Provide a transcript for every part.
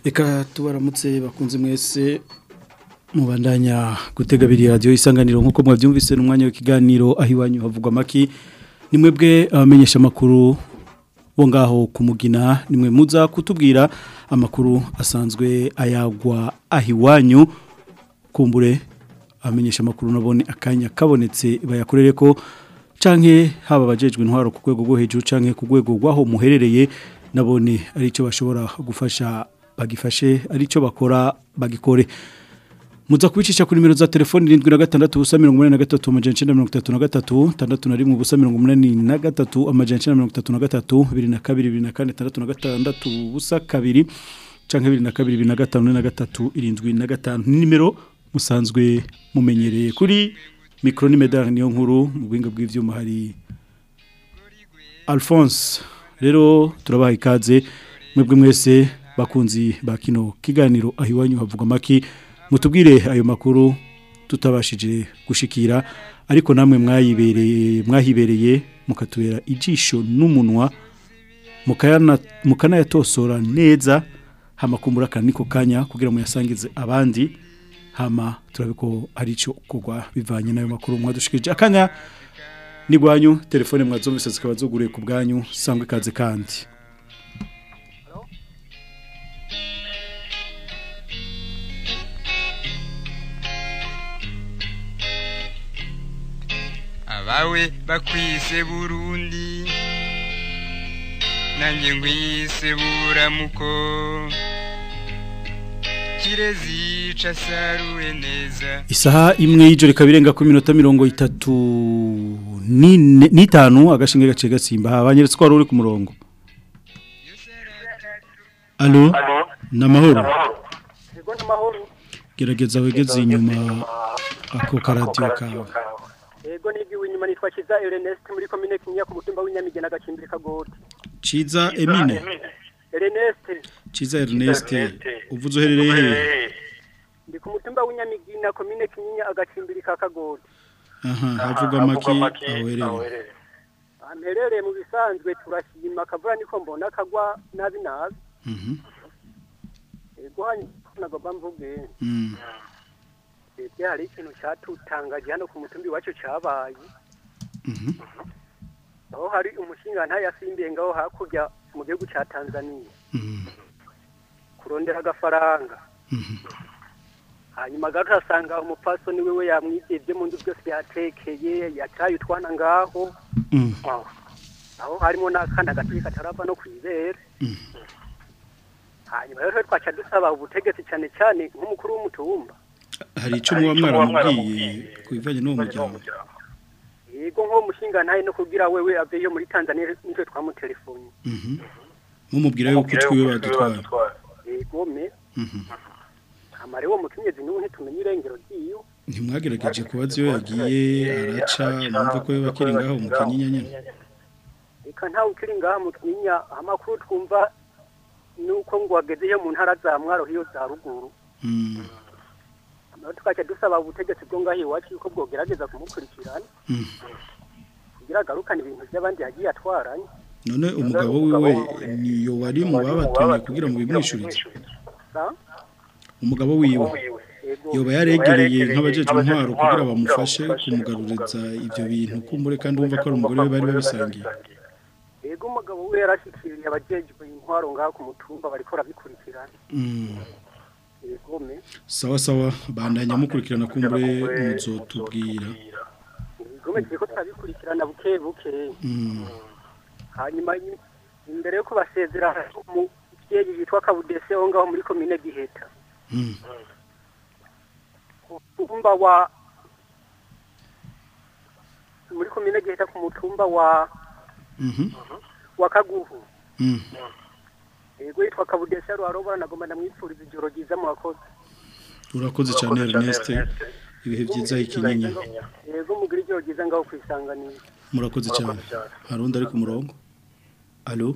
reka tubaramutse bakunze mwese mubandanya gutega biri radiyo isanganiro nk'uko mwabyumvise n'umwanya w'ikiganiro aho iwanyu havugwa amaki ni mwebwe abamenyesha amakuru bo ngaho kumugina nimwe muza kutubwira amakuru asanzwe ayagwa aho iwanyu kumbure abamenyesha amakuru nabone akanya kabonetse bayakorere ko canke haba abajejwe intwaro ku rwego rwo hejuru canke ku rwego rw'aho muherereye nabone aricyo bashobora gufasha bagifashe aricyo bakora bagikore muza kubicisha kuri nimero za telefoni 76 ubusa 83 amajana 933 tandatu na rimwe ubusa 83 amajana 933 22 24 ubusa kabiri canke 22 25 irindwi na gatanu ni nimero musanzwe mumenyereye kuri micro ni medal niyo nkuru mu bwinga bw'ivyuma hari Alphonse rero turabaha ikaze mwebwe mwese bakunzi ba kino kiganiro aho iwanyu havugwa amaki mutubwire ayo makuru tutabashije gushikira ariko namwe mwayibereye mwahibereye mukatubera ijisho n'umunwa mukanayatosora neza hamakumbura akaniko kanya kugira muyasangize abandi hama turabe ko ari cyo kugwa bivanye n'ayo makuru mwadushikije akanya nigwanyu telefone mwazumvise zikaba zuguriye ku bwanyu sangwe ikaze kandi abawe bakwise burundi nanjye nkwise buramuko kirezica saruwe neza isaha imwe y'ijoro ikaba irenga ku minota mirongo itatu n'itanu agashinge gace gatsimba banyeretse ko wari uri ku murongo alo ni amahoro gerageza wegeze inyuma ako karadiyo kawe Ego nigiwe inyuma nitwa Kiza Ernest muri commune Kinyinya ku mutumba w'inyamigena gacimbiri kagoti. Ciza Emine Ernest Ciza Ernest uvuze uherereye he ndi ku mutumba w'inyamigina commune Kinyinya agacimbiri kakagoti. aha havuga maki aherereye Amherereye mu bisanzwe turashima kavura niko mbona kagwa nabi nabi. mhm Ego hanyuma nagomba mvuge. mm Ese hari ikintu cyatutangaje hano ku mutumbi wacu cyabaye. mhm Aho hari umushinga ntayasimbiye ngaho hakurya mu gihugu cya Tanzania. mhm kurondera agafaranga mhm hanyuma gato asanga umupfasoni wiwe yamwizibye mu nzu byose yatekeye yacaye utwana ngaho mm aho harimo n'akana gatoya katarava no kwibere Mm. hanyuma rero twaca dusaba ubutegetsi cyane cyane nk'umukuru w'umutumba hari icyo muba mwaramubwiye ku bivanye n'uwo muryango yego nk'uwo mushinga ntaye no kugira wewe aveyo muri tanzania nitwe twamutelefoni mhm mumubwira yuko twiwe badutwara yego me mhm amare wo mukenyezi n'ubu ntitumenye irengero ry'iyo ntimwagerageje kubaza iyo yagiye araca mwumve ko we bakiri ngaho mu kanyinya nyine reka ntawe ukiri ngaha mu kinyinya amakuru twumva nuko ngo wagezeyo mu ntara za mwaro hiyo za ruguru mm naho tukaca dusaba ubutegetsi bwo ngaho iwacu yuko bwogerageza kumukurikirana mm kugira agarukane ibintu by'abandi yagiye atwaranye none umugabo wiwe niyo wari mu babatumye kugira ngo bimwishurize Sa? umugabo wiwe Yego. yoba yaregereye nk'abajejwe intwaro kugira bamufashe kumugaruriza ibyo bintu kumbure kandi wumva ko ari umugore we bari babisangiye yego umugabo we yarashyikiriye abajejwe intwaro ngaho ku mutumba bariko barabikurikirana Mm. yego me sawa sawa bandanya mukurikirana kumbure muzotubwira yego me turiko turabikurikirana buke buke Mm. hanyuma i- imbere yo kubasezera hari umuvyeyi yitwa kabudese wo ngaho muri komine giheta Mm. mutumba wa muri komine giheta ku mutumba wa Mhm. wa kaguhu Mm. yego yitwa kabudese ruharobora nagomba ndamwipfuriza ijoro ryiza mu bakozi urakoze cyane Ernest ibihe byiza ikinyinya yego mugira ijoro ryiza ngaho kwisanganira murakoze cyane hari undi ari ku murongo alo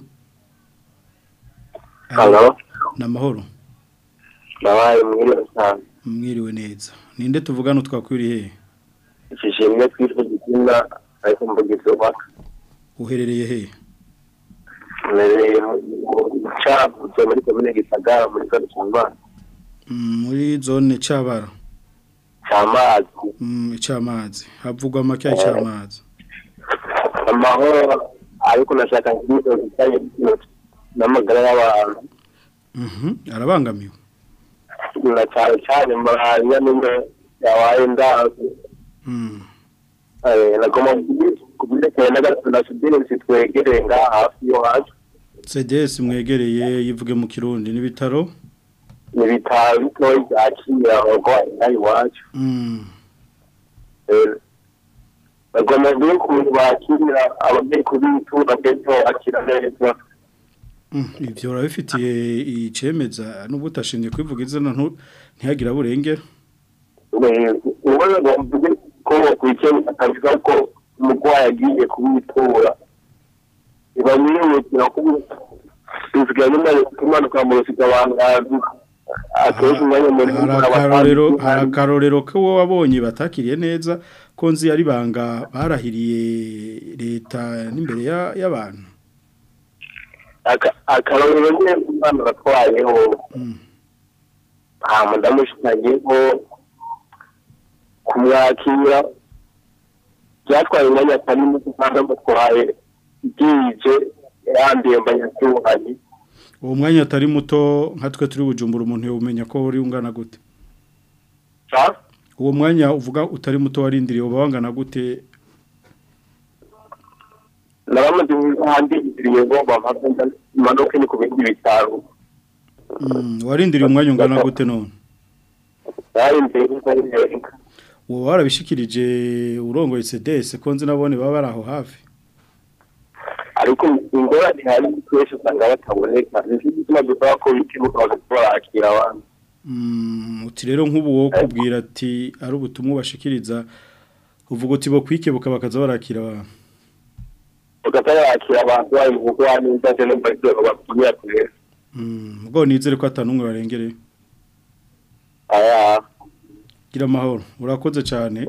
Halo, ni amahoro nabaye mwiriwe cyane. mwiriwe neza ninde tuvugana twakwiriye he Ishishimwe twitwa Gitsina ariko mvugizi waka. uherereye he Mbereye mu cavutse muri komine gisagara muri zone cy'imana Mm, muri zone cabara cy'amazi Mm, icamazi havugwa make icamazi amahoro ariko nashaka nk'izo zijyanye n'amagara y'abantu Mhm, arabangamiwe na cyane cyane malariya nimwe yabaye ndazi Mm. Eh, nagomba kubyerekeye n'agasudinisi twegereye ngaha hafi yo hacu CDS mwegereye yivuge mu kirundi n'ibitaro ni ibitaro bitoya byakira abarwayi ngaha iwacu Mm. Eh, bagomba kuba ukuntu bakirira abagiye kubitura ndetse bakira neza Mm, ivyo urabifitiye icemeza n'ubwo utashimye kwivuga izina ntu- ntihagira burengera ubona bavuze ko bakurikiye akavuga ko umurwayi agiye kubitura ntibamwihutira kubivuga nyuma yo kumanuka mu rusiga abantu bazi akenshi umwanya muri hari akarorero hari akarorero ko wowe wabonye batakiriye neza ko nzi ari banga barahiriye leta n'imbere ya- y'abantu akarorero nyine umwana batwayeho Mm. hama ndamushikanyeho kumwakira byatwaye umwanya atari muto kandi amutwaye bwije yandiye mbanyatuhanye uwo mwanya atari muto nka twe turi bujumbura umuntu yawumenya ko uri ungana gute uwo mwanya uvuga utari muto warindiriye uba wangana gute nabamaze handi iziriye ngo bamaze imanuke ni ku bindi bitaro Mm, warindiriye umwanya ungana gute none yarindiriye nk'inka uwo warabishikirije urongoye CDS ko nzi nabone baba bari aho hafi ariko ingorane hari twese usanga bataboneka nicyo gituma dusaba ko bitibuka bagakora barakira abantu Mm, uti rero nk'ubu wo kubwira ati ari ubutumwa bashikiriza uvuga uti bo kwikebuka bakaza barakira abantu bagahita barakira abantu bari mu bugwa neza ndetse no mu rwego bakubwira kure Mm, ubwo nizere ko atanumwe barengereye aya gira amahoro urakoze cyane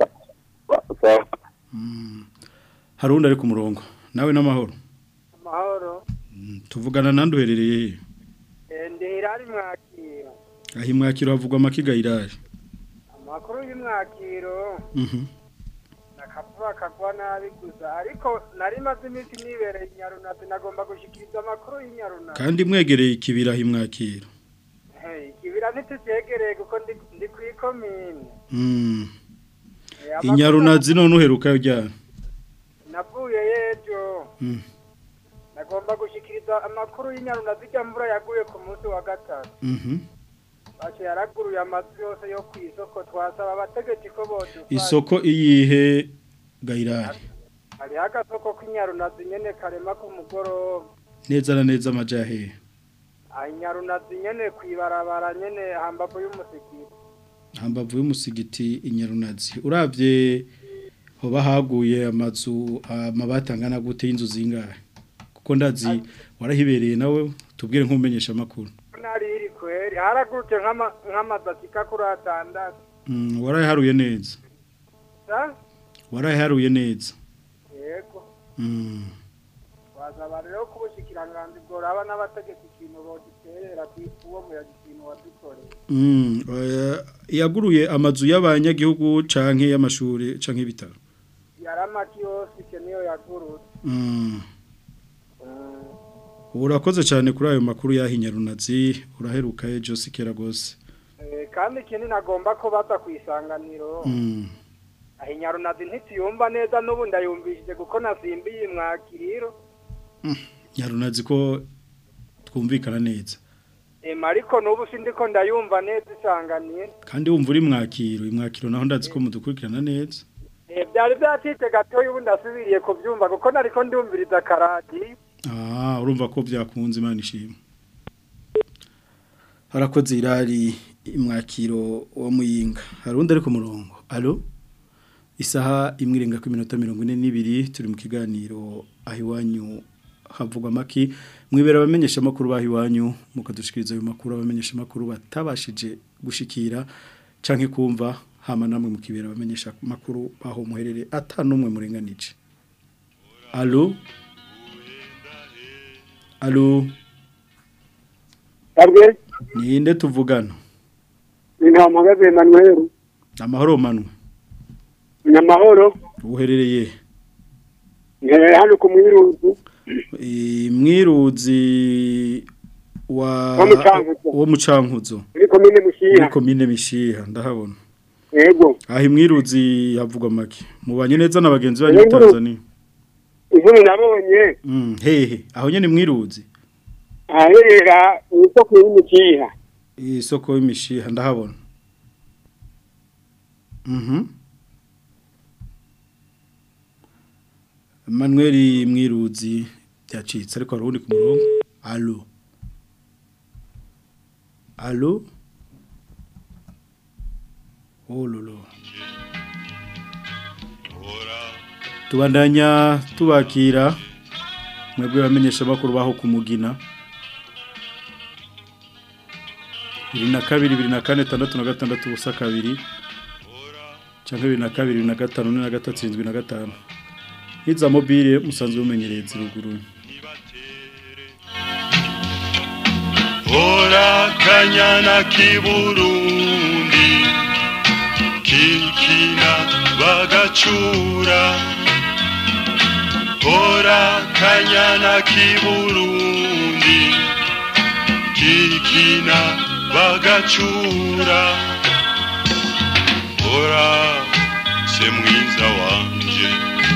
ba- Mm, hari undi ari ku murongo nawe n'amahoro amahoro Mm, tuvugana nandi uherereye he Eh, ndi hirari mwakiro aho imwakiro havugwa amakiga irari amakuru y'umwakiro Mhm. nakavuga kagwa nabi gusa ariko nari maze iminsi nibereye inyarunazi nagomba gushikiriza amakuru y'inyarunazi kandi mwegereye ikibira aho imwakiro Hey, ikibira ntituvyegereye kuko ndi ndi kw'ikomine Mm, Eh, amakuru inyarunazi none uheruka ryari navuye yejo Mm, nagomba gushikiriza amakuru y'inyarunazi ijya mvura yaguye ku munsi wa gatatu mhm. bace yaraguruye amazu yose yo ku isoko twasaba abategetsi ko bodufasha isoko iyihe gayirari hariho agasoko k'inyarunazi nyene karema ku mugoroba neza na neza amajahe aha inyarunazi nyene kwibarabara nyene hambavu y'umusigiti hambavu y'umusigiti inyarunazi uravye hoba haguye amazu amabati angana gute y'inzu zingahe kuko ndazi warahibereye nawe tubwire nk'umenyesha amakuru nari iri kweri haragurutse nk'ama- nk'amazu ashika kuri atandatu mm, waraharuye neza sa waraharuye neza yego mm. wasaba rero ko ubushikiranganzi bworaba n'abategetsi ikintu boditerera uwo muyaga ikintu wadukoreye Mm, oya, yaguruye amazu y'abanyagihugu canke y'amashuri canke y'ibitaro yaramaki yose icyo niyo yagurutse mm. Mm. urakoze cyane kuri ayo makuru yahinyarunazi uraheruka ejo sikera gose Eh, kandi ikindi nagomba ko baza ku isanganiro mm. aho inyarunazi ntituyumva neza n'ubu ndayumvishije kuko nasimbiye mwakiriro nyarunazi ko twumvikana neza ema ariko n'ubu sindi ko ndayumva neza isanganiye kandi wumva uri mwakiro imwakiro naho ndazi ko mudukurikirana neza Eh, byari byacitse gatoya ubu ndasubiriye kubyumva kuko nariko ndumviriza karadiyo ah urumva ko byakunze imana ishimwe harakoze irari imwakiro wa muyinga hari undi ari ku murongo alo isaha imwe irenga ku minota mirongo ine n'ibiri turi mu kiganiro aho iwanyu havugwa amaki mwibera abamenyesha amakuru baho iwanyu mukadushikiriza ayo makuru abamenyesha amakuru batabashije gushikira canke kumva hama namwe mukibera abamenyesha amakuru baho muherere atanumwe murenganije alo alo Sabwe ninde tuvugana ni nta mpagaze Emmanuel amahoro manwe nyamahoro uherereye nkereye hano ku mwiruzi Eh, mwiruzi wa Wo mu Cankuzo. wo mu Cankuzo muri komine muri Mushiha komine mishiha ndahabona yego aho imwiruzi havugwa make mubanye neza na bagenzi banyu Yego. mu Tanzania inkuru nabonye mm hehe aho nyene mwiruzi aherera mu isoko y'Imushiha isoko y'imishiha ndahabona mhm Manuel mwiruzi byacitse ariko hari uwundi ku murongo allo allo oh lolo tubandanya tubakira mwebwe bamenyesha bakuru baho kumugina bibiri na kabiri bibiri na kane tandatu na gatandatu ubusa kabiri cyangwa bibiri na kabiri bibiri na gatanu na gatatu irindwi na gatanu nk'iza mobile musanzwe mumenyereye ziruguru Ora kanyana kiburundi kikina bagacura Ora kanyana kiburundi kikina bagacura Ora se mwiza wanje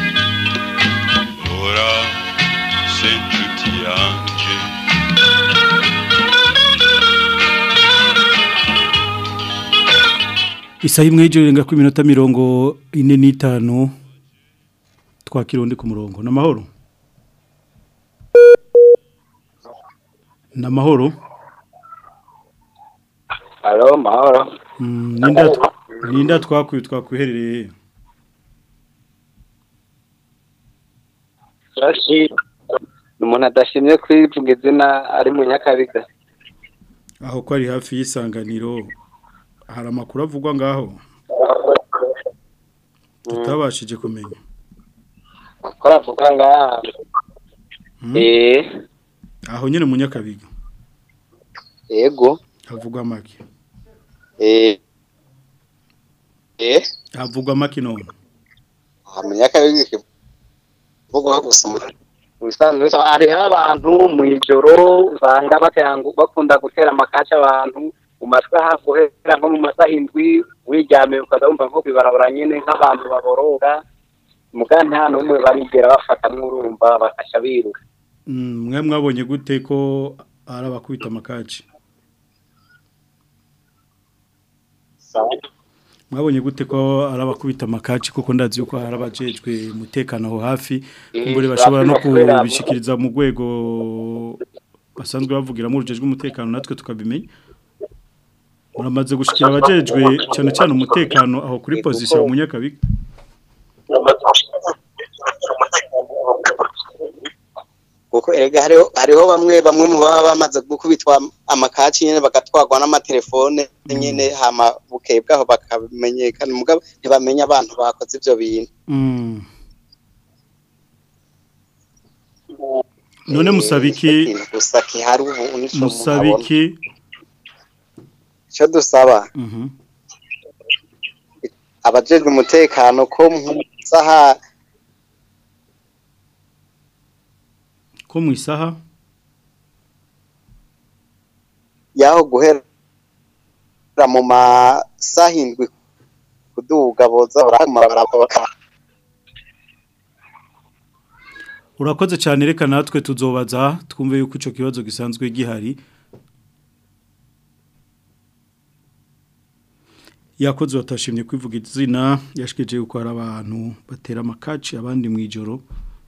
Ora se nshuti yanje isaha imwe y'ijoro irenga ku minota mirongo ine n'itanu twakira undi ku murongo ni amahoro ni amahoro Halo, mahoro. Mm, ninde atwa- ninde twakwiye twakwiherereye Rashi. Umuntu adashimye kwivuga izina ari mu Nyakabiga. aho ko ari hafi y'isanganiro hari amakuru avugwa ngaho tutabashije kumenya Ko aravuga ngaha. Mm. Eh, aho nyine mu nyakabiga yego. havugwa make Eh. Eh, havugwa make none aha mu Nyakabiga kivuga gusa. Usanzwe hariho abantu mu ijoro usanga bakangu bakunda gutera amakaca abantu mu masaha guhera nko mu masaha indwi wiryamiye ukaza wumva nko kwibarabara nyine nk'abantu baborora muga nta n'umwe barigera bafatamwo urumva bakasha biruka Mm, mwe mwabonye gute ko ari abakubita amakaci mwabonye gute ko ari abakubita amakaci kuko ndazi yuko hari abajejwe umutekano aho hafi kumbure bashobora no kubishikiriza mu rwego basanzwe bavugiramo urujejwe umutekano natwe tukabimenya muramaze gushikira abajejwe cyane cyane umutekano aho kuri position mu nyakabiga kuko erega hariho hariho bamwe bamwe mu baba bamaze gukubitwa amakaci nyene bagatwarwa n'amatelefone nyene hama bukeye bwaho bakamenyekana mugabo ntibamenya abantu bakoze ivyo bintu Mm. none musabiki Ikintu gusa kihari ubu nico umuntu abona. musabiki ico dusaba mhm abajejwe umutekano ko mu saha ko mu isaha yaho guhera mu masaha indwi kuduga boza barahamara baraka urakoze cyane reka natwe tuzobaza twumve yuko icyo kibazo gisanzwe gihari yakoze batashimye kwivuga izina yashikeje yuko hari abantu batera amakaci abandi mu ijoro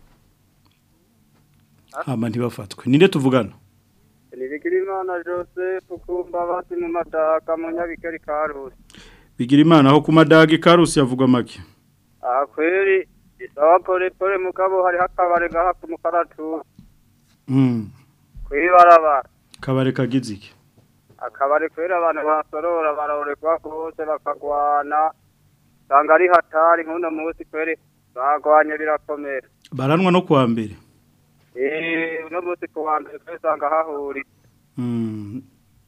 hama ntibafatwe ninde tuvugana Nibigirimana Joseph kumba bati mu madaka mu nyabikeri karusi. bigira imana aho ku madagi karusi yavugwa make Aha kweri isawa pole pole mugabo hari hakabare gaha ku mukaratu mm. kwibarabara. kabare kagize iki Akabare kweri abantu basorora barorekwa kose bakagwana. Sanga ari hatari nkuno munsi kweri bagwanye birakomera. baranwa no kuwa mbere Eh uno munsi ku wa mbere kweri sanga hahuri. mm.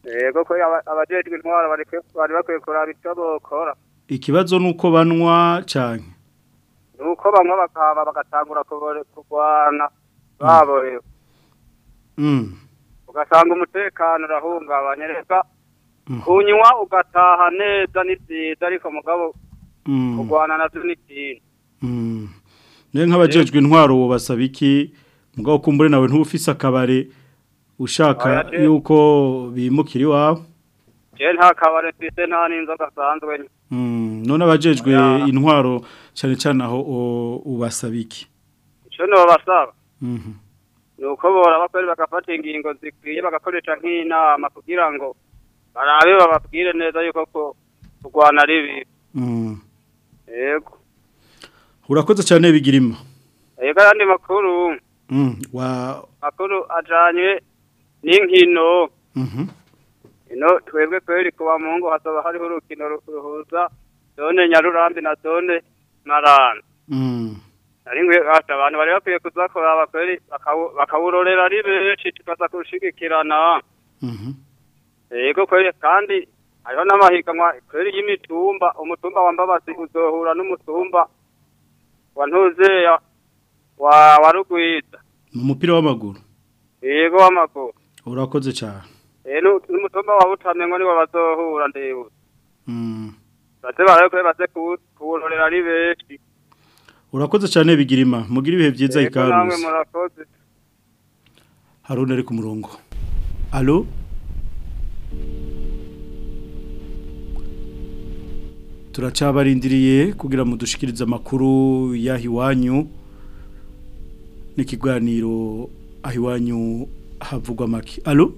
yego ko aba- abajejwe intwaro bari kwe- bari bakwiye kuraba icyo bokora ikibazo nuko banywa canke nuko bamwe bakaba bagatangura kubore- kurwana baborewe mm ugasanga umutekano urahungabanye reka Mm. kunywa ugataha neza ni byiza ariko mugabo mm kurwana navyo ni ikintu mm ne nk'abajejwe intwaro wo basaba iki mugabo kumbure nawe ntufise akabare ushaka Oya, je- yuko bimukira iwawe je nta kabare mfise nta n'inzoga asanzwe nywa. mm none abajejwe Oya. intwaro cyane cyane aho o- ubasaba iki ico nobasaba mhm nuko boraba kweri bagafata ingingo zikwiye bagakoresha nk'inama kugira ngo barabe bababwire neza yuko ko kurwana ari bibi mm yego urakoze cyane bigirima yego ayandi makuru mm wa makuru ajanye n'inkino mhm ino twebwe kweri kuba mu ngo hazaba hariho urukino ru- ruhuza zone nyarurambi na zone marana mm nari ngwe ata abantu bari bakwiye kuza kuraba kweri bakawu- bakawurorera ari benshi tukaza kurushigikirana mhm yego kweri kandi hariho n'amahiganwa kweri y'imitumba umutumba wa mbabazi uzohura n'umutumba wa ntuzeya wa wa rugwiza mu mupira w'amaguru yego w'amaguru urakoze cyane Eh, nu- n'umutumba wa butamye ngo niwo bazohura ndewe mm baze barabe kweri baze kuwu- kuwurorera ari benshi urakoze cyane bigirima mugira ibihe byiza Yego, namwe ikaruzi murakoze haruna ari ku murongo alo turacabarindiriye kugira ngo dushikirize amakuru y'aho iwanyu n'ikiganiro aho iwanyu havugwa make alo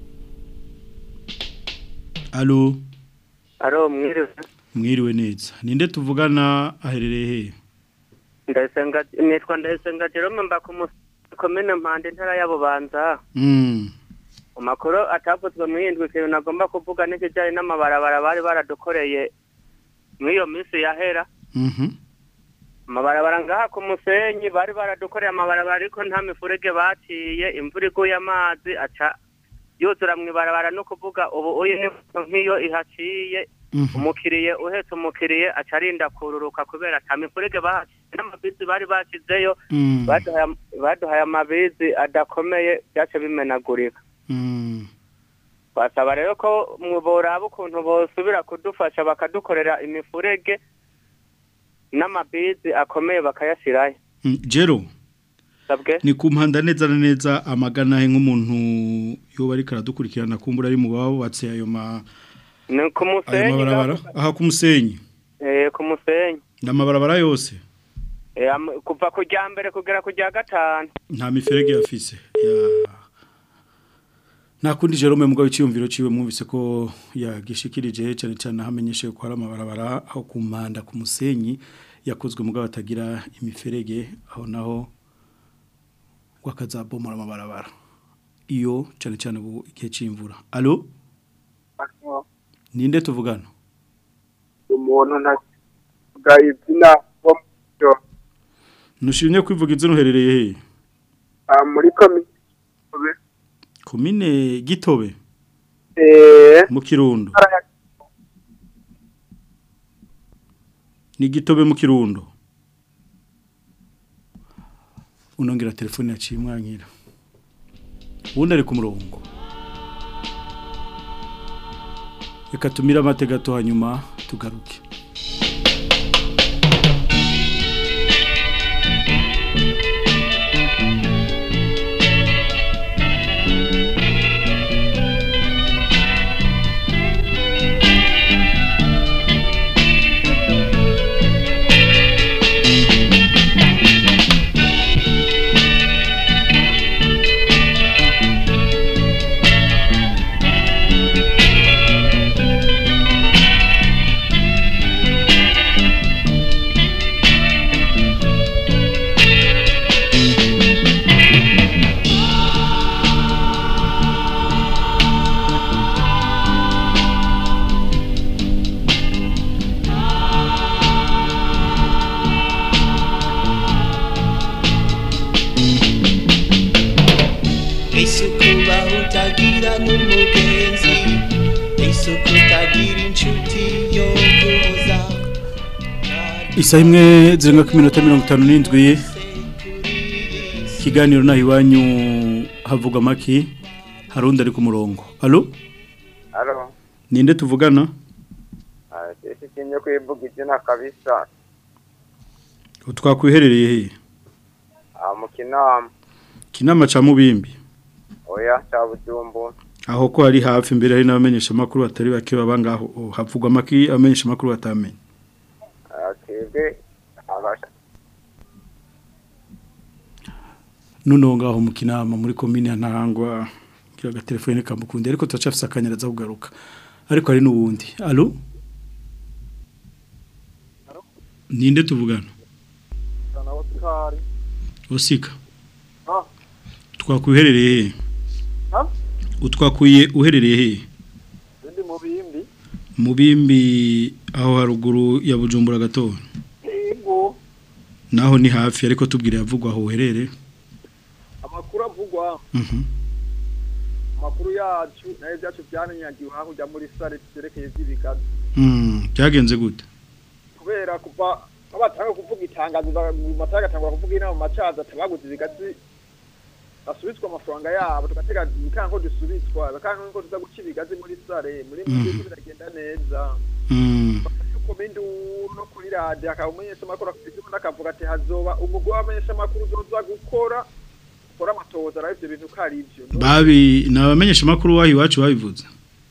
alo aro mwiriwe mwiriwe neza ninde tuvugana aherereye hehe ndayisenga nitwa ndayisenga jerome mba ku komine mpande ntara ya bubanza Mm, mu makuru atavuzwe mu yindwi ikintu nagomba kuvuga n'ikijyanye n'amabarabara bari baradukoreye muri iyo minsi yahera mhm, amabarabara ngaha ku musenyi bari baradukoreye amabarabara ariko nta mifurege baciye imvura iguye amazi aca yuzura mu ibarabara no kuvuga ubu uyu ni nk'iyo ihaciye mhm, umukiriye uhetse umukiriye aca arinda kururuka kubera ata mifurege bahaciye n'amabisi bari bashyizeyo mm, baduhaye am- baduhaye amabizi adakomeye byace bimenagurika mm. basaba rero ko mu- boraba ukuntu bosubira kudufasha bakadukorera imifurege n'amabizi akomeye bakayashyirayo Mm, Jero sabwe ni ku mpanda neza na neza amagana he nk'umuntu yoba ariko aradukurikirana kumbura ari mu babubatse ayo ma ni ku ayo musenyi mabarabara aha ku musenyi eh, ku musenyi n'amabarabara yose Eh, am- kuva ku rya mbere kugera ku rya gatanu nta miferege yafise ya nta kundi Jerome mugabo icyumviro ciwe mwumvise ko yagishikirije cyane cyane hamenyeshe ko hari amabarabara aho ku mpanda ku musenyi yakozwe mugabo atagira imiferege aho naho wakazabomora amabarabara iyo cyane cyane ubu igihe c'imvura allo ninde tuvugana umuntu ntavuga izina wo mu byo nushimye kwivuga izina uherereye he ah, muri komine komine gitobe eh mu kirundo ni gitobe mu kirundo unongera telefone yaciye umwanyira ubundi ari ku murongo reka tumire amate gato hanyuma tugaruke ese ukubaho utagira n'umugenzi sukutagira inshuti yo guhoza Isa imwe zirenga ku minota mirongo itanu n'indwi ikiganiro naho iwanyu havuga amaki hari undi ari ku murongo alo Alo, ninde tuvugana ah, sisi kinyo kwivuga izina kabisa. twakwiherereye hehe Ah, mu kinama. kinama ca mubimbi Oya, cha bujumbu. aho ko hari hafi imbere hari n'abamenyesha makuru batari bake baba ngaho havugwa amaki abamenyesha makuru batamenye Ah, twebwe abasha. nuno ngaho mu kinama muri komine ya ntahangwa kira agatelefone kamukundi ariko turacafise akanyaraza kugaruka ariko hari n'uwundi alo ninde tuvugana Sana Oscar. osika Ah, twakwiherereye hehe ha? utwakuye uherereye hehe Ndi mu bimbi. mubimbi aho haruguru ya bujumbura gato Ingo. naho ni hafi ariko tubwire yavugwa aho uherere Amakuru avugwa. Mhm. Amakuru yacu nayo byacu byananyagiwe aho ujya muri sare cyerekeye by'ibigazi. Mm, byagenze gute Kubera kuva abatanga kuvuga itangazo mu matanga atangwa kuvuga inama mu macaza tabaguze ibigazi basubitswa amafaranga yabo tugatega ikanko dusubitswa bakanko ngo tuza guca ibigazi muri sare muri Mhm. muri biragenda neza Mm, komende no kuri radio akaba umumenyesha makuru afite akavuga ati hazoba umugwi w'abamenyesha makuru uzoza gukora gukora amatoza ariko ibyo bintu ko ari byo babi nabamenyesha makuru wahi wacu babivuze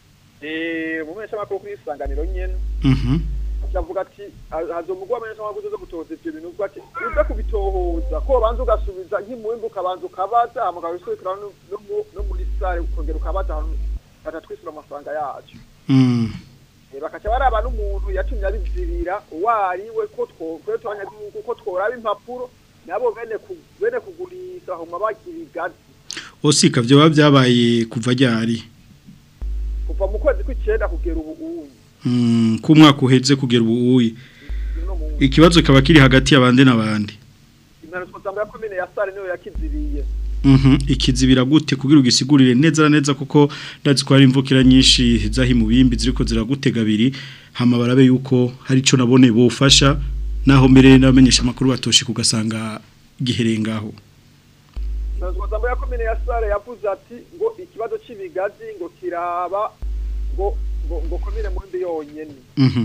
eh umumenyesha makuru kuri isanganiro nyene Mhm. avuga ati ha- hazoba umugwi w'abamenyesha makuru uzoza gutoza ibyo bintu ubwo ati uza kubitohoza ko banza ugasubiza nk'imwimbu ukabanza ukabaza hama ukabisubikira no no mu- no muri sare ukongera ukabaza ahantu batatwishyura amafaranga yacu Mm. Eh, bakaca baraba n'umuntu yatumye abizirira uwo ari we ko twokwe twanyagihugu ko tworaba impapuro nabo bene ku- bene kugurisha homa bagira igazi osika byo baba byabaye kuva ryari kuva mu kwezi kw'icenda kugera ubu uyu Mm, ku mwaka uheze kugera ubu uyi no mu ikibazo kaba kiri hagati y'abandi n'abandi impanuka ya komine ya sare niyo yakiziriye Mhm, ikizibira gute kugira ugisigurire neza na neza kuko ndazi ko hari imvukira nyinshi zahi mu bimbi ziriko ziragutega abiri hama barabe yuko hari ico nabone bofasha naho mbere n'abamenyesha makuru batoshe kugasanga giherengaho impanuka ya komine ya sare yavuze ati ngo ikibazo c'ibigazi ngo kiraba ngo ngo ngo komine mundi yonyene Mhm.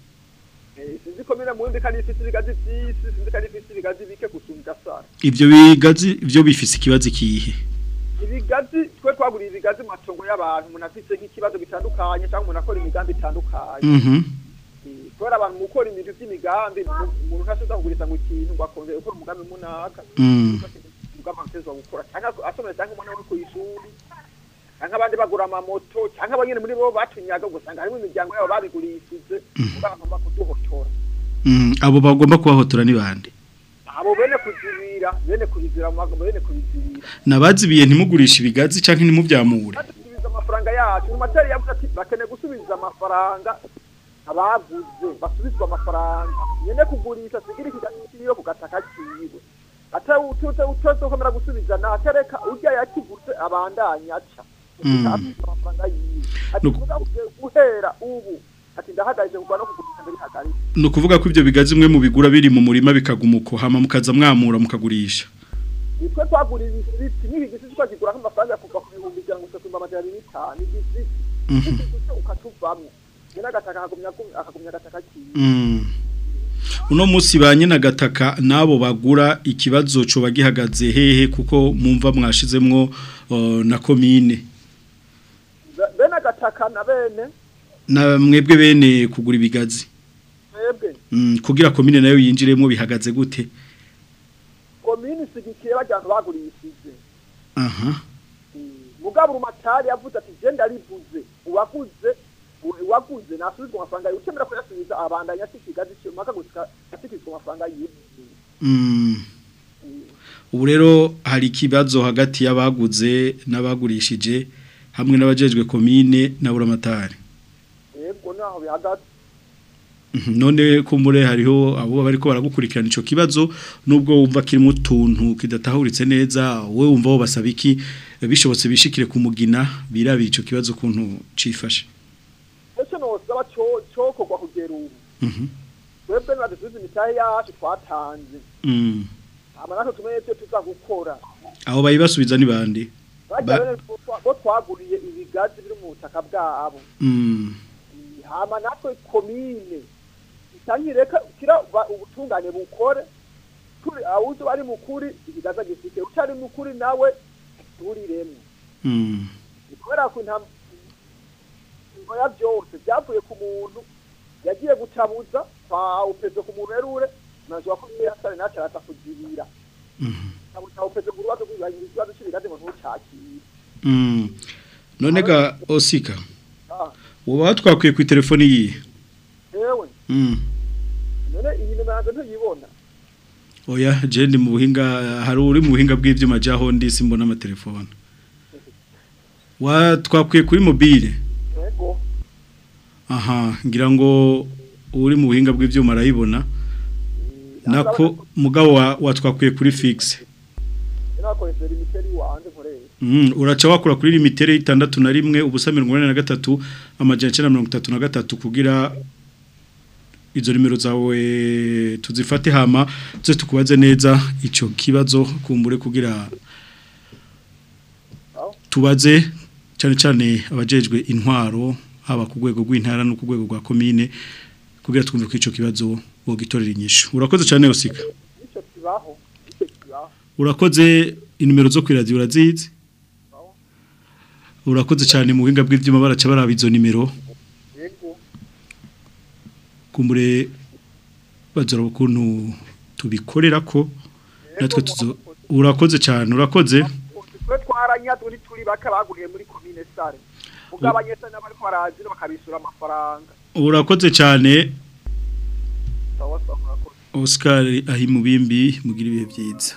Eh, sinzi komine mundi kandi ifite ibigazi vyinshi sinzi kandi ifite ibigazi bike gusumbya sare Ivyo bigazi ivyo bifise ikibazo kihe ibigazi twe twaguriye ibigazi mu matongo y'abantu umuntu afite nk'ikibazo gitandukanye cyangwa umuntu akora imigambi itandukanye Mhm. Eh, kubera abantu mu gukora ibintu by'imigambi mu- umuntu ntashobora kuguriza ngo ikintu ngo akongera gukora umugambi munaka Mm. umugambi atezwa gukora cyangwa asomera cyangwa umwana we ku ishuri cyangwa abandi bagura amamoto cyangwa abanyene muri bo batunyaga ugasanga harimo imiryango yabo babigurishije bagomba kuduhotora Mm, abo bagomba kubahotora ni bande abo bene kuzibira bene kubizira mu magambo bene kubizibira nabazibiye ntimugurisha ibigazi canke ntimuvyamure basubiza amafaranga yacu mu matari yavuze ati bakeneye gusubiza amafaranga abaguze basubizwa amafaranga nyene kugurisha sigira ikigazi kiriyo ku gataka kiwe ata utute utose ukomera gusubiza na atereka urya yakiguze abandanya aca Mm. Asubizwa amafaranga yiwe ati Nuko- kuvuga guhera ubu ati ndahagaje kugwa no kugurisha mbere hagarika ni ukuvuga ko ivyo bigazi mwe mubigura biri mu murima bikagumuko hama mukaza mwamura mukagurisha nitwe twagura ibisiti n'ibi gisiti twakigura nk'amafaranga kuva ku bihumbi ijana gusa ku amajana abiri n'itanu igisiti Mhm. igisiti ukatuvamwo nyene agataka akagumya akagumya agataka kiwe Mm. uno munsi ba nyina gataka nabo bagura ikibazo co bagihagaze hehe kuko mumva mwashizemwo uh, na komine Be- bene agataka na bene na mwebwe bene kugura ibigazi twebwe mm, kugira komine nayo yinjiremo bihagaze gute komini isigikiye bajyantu bagurishije aha mugabo urumatari yavuze ati je ndarivuze uwaguze u- uwaguze nasubizwa amafaranga yiwe ucemera kuyasubiza abandanya asikigazi mpaka gushika asikizwa amafaranga yiwe mm. ubu rero hari ikibazo hagati y'abaguze n'abagurishije hamwe n'abajejwe komine na buramatari yebwo naho bihagaze Mhm, none kumbure hariho abo bariko baragukurikirana ico kibazo nubwo wumva kirimo utuntu kidatahuritse neza wowe wumva wo basaba iki bishobotse bishikire kumugina birabira ico kibazo kuntu cifashe dusaba co- cokorwa kugera ubu Mhm. twebwe nibadusubize imitahe yacu twatanze Mm. hama natwe tumenye ivyo tuza gukora Abo bayibasubiza ni bande? bajya Ba- bene bo twa- bo twaguriye ibigazi biri mu butaka bwabo Mm. hama natwe komine itangireka kira ba- ubutungane bukore turi awuzo ari mukuri ibigaza gifite utari mukuri nawe turiremwe Mm. ni kubera ko intam ingoya byose byavuye ku muntu yagiye gutabuza kwa upezo ku muntu erure nanzwa ko yasare nacu araza kujibira Mhm. tabuza upezo ku rubazo rw'ibigazi ikibazo cy'ibigazi ngo ntucakire Mm. None ga Osika. ah Woba twakwiye ku telefoni yihe? ewe Mm. none iyi nimero yanjye ntuyibona Oya, je ndi mu buhinga hari uri mu buhinga bw'ivyuma jaho ndi simbona amatelefone. Wa twakwiye kuri mobile. yego Aha, ngira ngo uri mu buhinga bw'ivyuma arayibona. Nako mugabo wa, wa twakwiye kuri fixe. nakoresera imiteri wanje nkoreye Mm, uraca wakura kuri limitere itandatu na rimwe ubusa mirongo inani na gatatu amajana icenda na mirongo itatu na gatatu kugira izo nimero zawe tuzifate hama tuze tukubaze neza ico kibazo kumbure kugira tubaze cyane cyane abajejwe intwaro haba ku rwego rw'intara no ku rwego rwa komine kugira twumve ko ico kibazo bogitorera inyishu urakoze cyane Osika nicyo kibaho nicyo kibaho urakoze inimero zo kwiradio urazizi urakoze cyane mu buhinga bw'ibyuma baraca baraba izo nimero yego kumbure bazora ukuntu tubikorera ko natwe tuzo urakoze cyane urakoze twe twaranyazwe ntituri bake baguriye muri komine sare ubwo abanyesare n'abari barazira bakabishyura amafaranga urakoze cyane sawa sawa murakoze Oscar ahi mubimbi mugira ibihe byiza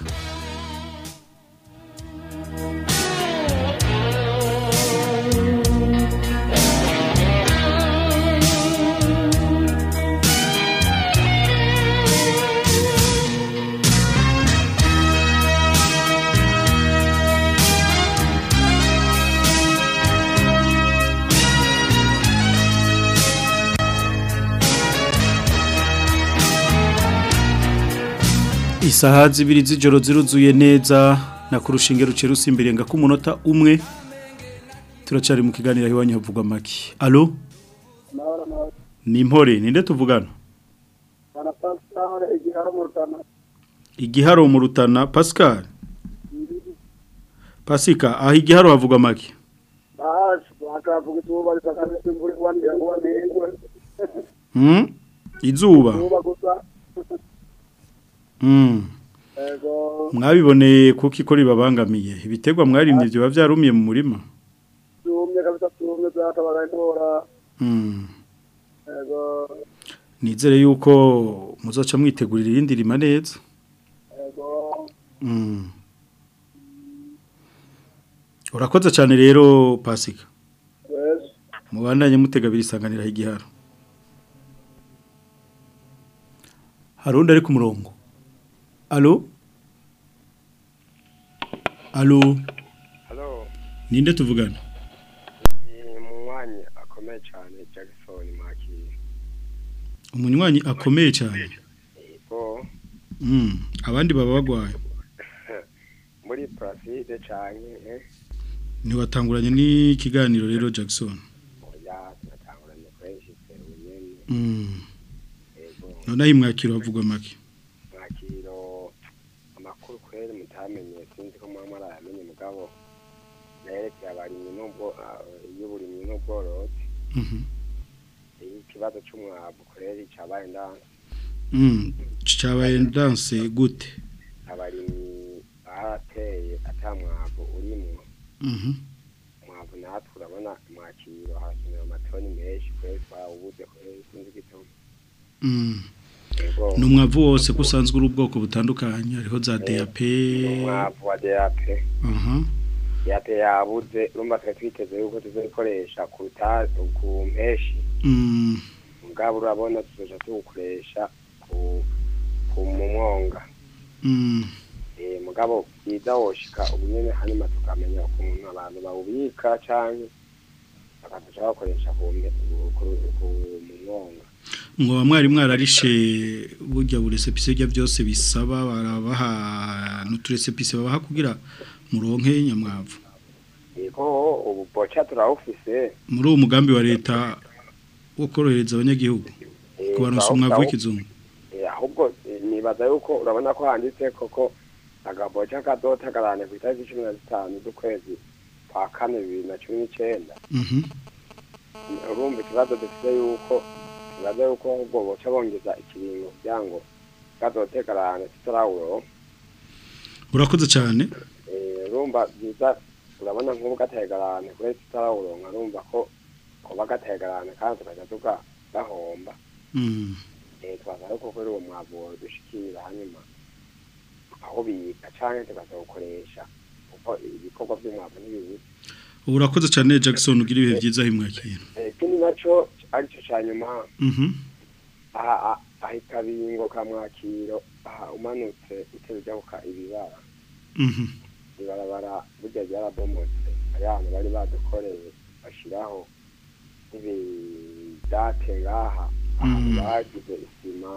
Isaha zibiri z'ijoro ziruzuye neza na kurushinge ruce rusimbire nga kumunota umwe turacari mu kiganiro iwanyu havugwa make allo ni impore ninde tuvugana igiharo mu rutana Pascal Pasika aho igiharo havugwa make hmm izuba hmm mwabiboneye kuko ikora ibabangamiye ibitegwa mwarimye byo biba byarumiye mu murima hmm nizere yuko muzoca mwitegurira irindi rima neza Mm. urakoze cyane rero pasika mubandanye mutega birisanganira igiharo hari undi ari ku murongo alo alo Halo, ninde tuvugana ni munywanyi akomeye cyane Jackson Makiri. umunywanyi akomeye cyane Yego, Mm, abandi baba bagwaye muri Placide cyane eh ntiwatanguranye n'ikiganiro rero Jackson oya tunatanguranye kwenshi serunyene. Mm. Yego, noneho imwakiro havugwa make Makiro amakuru kweri mutamenye sinzi ko mwama arayamenye mugabo nerekeye abarimyi n'ubwo ah, y'uburimyi n'ubworozi. Mhm. Ikibazo c'umwavu kweri cabaye ndanse. Mm, cyabaye danse gute abarimyi barateye atamwavu urimwo Mhm. umwavu natwe urabona mwakiro hakenewe amatoni menshi kweri twawubuze kweri sinzi igituma Mm. Yego. Numwavu wose kusanzwe uri ubwoko butandukanye hariho za DAP umwavu wa DAP aha DAP yabuze urumva twari twiteze yuko tuzokoresha ku ruta- ku mpeshi Mm. mugabo urabona tuzoja tuwukoresha ku ku mu mwonga Mm. eh mugabo bwiza woshika ubu nyene hanyuma tukamenya ukuntu abantu bawubika canke bakaduca bakoresha ku mbe- ku- ku- ku mwonga ngo mwari mwararishe burya buresepise bya byose bisaba barabaha n'uturesepise babaha kugira muronke nyamwavu yego ubu boca turawufise muri uwo mugambi wa leta wo korohereza abanyagihugu eh, kubaronsa turawu- umwavu turawu- w'ikizungu Eh, ahubwo eh, nibaza yuko urabona ko handitse koko agaboca kadota karane ku itariki cumi na zitanu z'ukwezi kwa kane bibiri na cumi n'icenda Mhm. urumva ikibazo dufite yuko ikibazo yuko ahubwo boca bongeza ikiringo kugira ngo kadote karane tutarawuro urakoze cyane Eh, urumva byiza urabona nk'ubu gateye garane kuri tutarawuronka urumva ko kuba gateye garane kandi tukajya tuga gahomba Mm. eh twaza yuko kuri uwo mwavu dushikira hanyuma aho bika canke tukazawukoresha kuko ibikorwa by'umwavu ntibibuze urakoze cyane Jackson ugira ibihe byiza himwakira Eh, ikindi naco arico ca nyuma Mhm. aha aha- aha ikabingo ka mwakiro aha umanutse utera ujabuka ibibara Mhm. ibarabara burya ryarabomotse hari ahantu bari badukoreye bashiraho ibidate ngaha ahantu Mm. bagize isima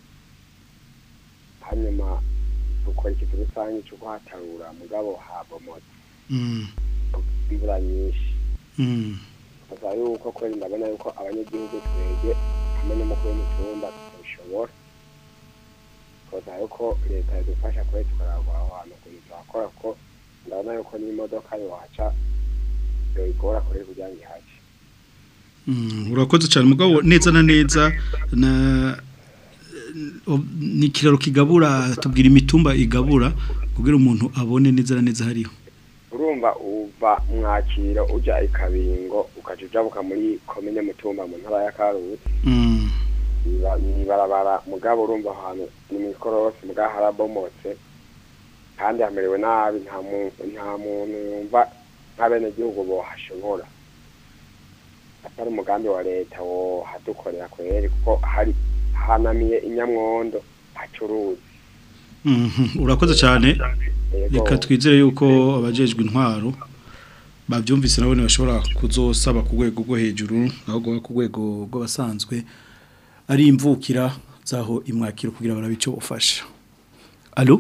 hanyuma dukora ikizu rusange cyo kuhatarura mugabo habomotse Mm. imvura nyinshi Mm. gusa yuko kweli ndabona yuko abanyagihugu twege hamwe n'umukuru w'umutumba tutabishobora gusa yuko leta yadufasha kure tukaragwa aho hantu ukuntu tuhakora ko ndabona yuko n'imodoka yohaca yoyigora kure kugira ngo ihace Mm, urakoze cyane mugabo neza na neza na o- ni ikiraro kigabura tubwira imitumba igabura kugira umuntu abone neza na neza hariho urumva uva mwakiro uja ikabingo ukaja ujabuka muri komine mutumba mu ntara ya karusi Mm. Iba- ibarabara mugabo urumva ahantu ni mwikorosi mugabo harabomotse kandi hamerewe nabi nta muntu nta muntu yumva nk'abenegihugu bohashobora atari umugambi wa leta wo hadukorera kweri kuko hari hanamiye inyamwondo hacuruzi Mhm, urakoze cyane Yego. reka twizere yuko abajejwe intwaro babyumvise nabo bashobora kuzosaba ku rwego rwo hejuru ahubwo ku rwego rw'abasanzwe ari imvukira zaho imwakiro kugira barabe icyo bufasha alo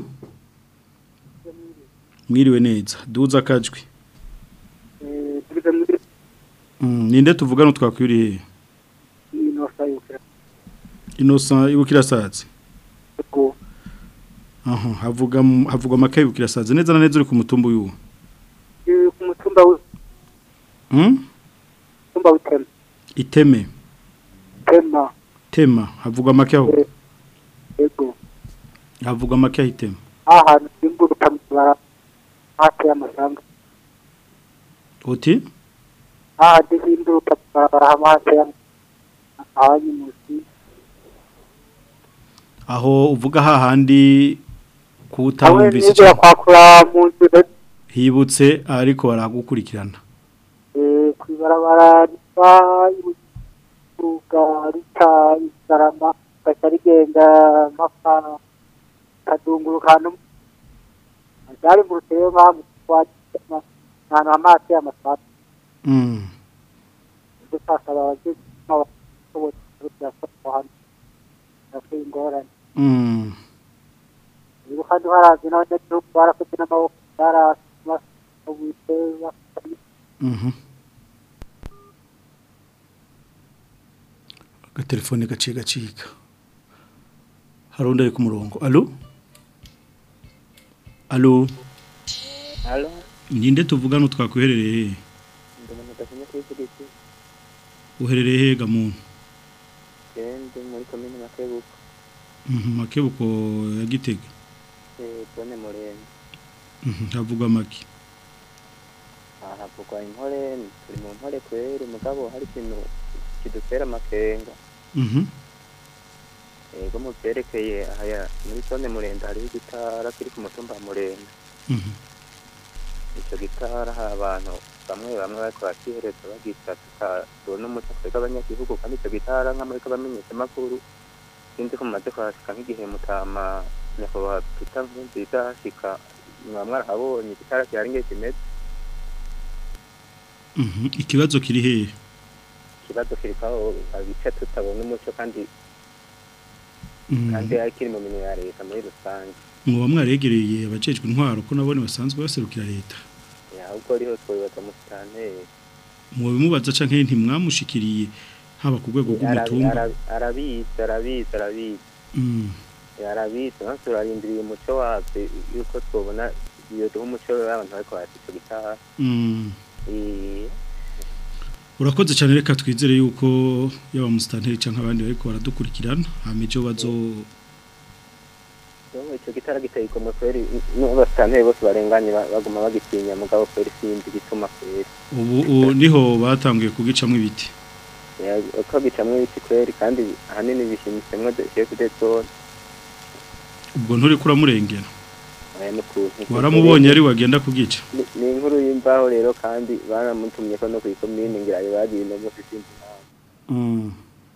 mwiriwe neza duza akajwi Mm, ninde tuvugana twakwiriye inosa ibukira sazi aha havuga mu- havuga amakaye ibukira sazi neza na neza uri ku mutumba uyu ku mutumba hmm? w'umutumba w'itema iteme tema tema havuga make aho yego havuga make aho itema ahantu simburuka mu bara hafi y'amasanga uti ahandi simburuka mu barabara hamwe hafi y'ahanyu munsi aho uvuga hahandi hamwe kuwutamvise n'ibyo kwakura mu nzu hibutse ariko baragukurikirana eh, ku ibarabara riva ibuga rita isarama gaca rigenda mpaka kadunguruka ahantu ryari mu ruteye mpamvu ahantu hamazi y'amasaka Mm. dusasaba abagize n'abashoboye kuyafata hano yafuye ingorane Mm. rero kandi harazi n'abanyagihugu barakoze n'amaboko barasubise Mhm. agatelefone gaciye gacika hari undi ari ku murongo alo alo Halo, ninde tuvugana utwakwiherereye he ndi umuntu udatinya kwivugisha uherereye he gamuntu ndi muri komine Makebuko Mhm, makebuko ya gitega eh zone Murenzi Mhm, havugwa make aha havugwa impore turi mu mpore kweri mugabo hari ikintu kidutera amakenga Mhm. ego mu byerekeye aya muri zone Murenzi hariho igitara kiri ku mutumba wa Murenzi Mhm. icyo gitara hari abantu bamwe bamwe bariko bakihereza bagita tukabona umuco twebwe abanyagihugu kandi icyo gitara nk'amuriko bamenyeshamakuru sinzi ko mumaze kuhashika nk'igihe mutama nyakubahwa Peter Nkurunziza hashika mwaba mwarahabonye igitara gihari nge kimeze Mhm. ikibazo kiri hehe ikibazo kirikaho abice tutabona umuco kandi Mhm. kandi akiri mu minwe ya leta muri rusange muba mwaregereye abajejwe intwaro ko nabone basanzwe baserukira leta Ya, ahubwo riho twibaza mu sitanteri mubimubaza canke ntimwamushikiriye haba ku rwego rw'umutumba Arabi- arabizi arabizi arabizi Mm. arabizi natwe turarindiriye umuco wabyo yuko twabona iyo duha umuco w'abantu bariko barasica gitaha Mm. Eh, urakoze cyane reka twizere yuko yaba musitanteri canke abandi bariko baradukurikirana hamejo bazo Yo, ico gitara giteye igomwe kweri n'abasitanteri bose barenganye ba- baguma bagitinya mugabo kweri sinzi igituma kweri ubu ubu niho batanguye kugicamwo ibiti Ya, uko gicamwo ibiti kweri kandi ahanini bishimitsemwo chef de zone ubwo nturi kuramurengera aya n'ukuntu waramubonye ari wagenda kugica Ni- ni inkuru y'imbaho rero kandi baramutumye ko no kwikomine ngira ayo bagiye no mu sinzi nawe Mm.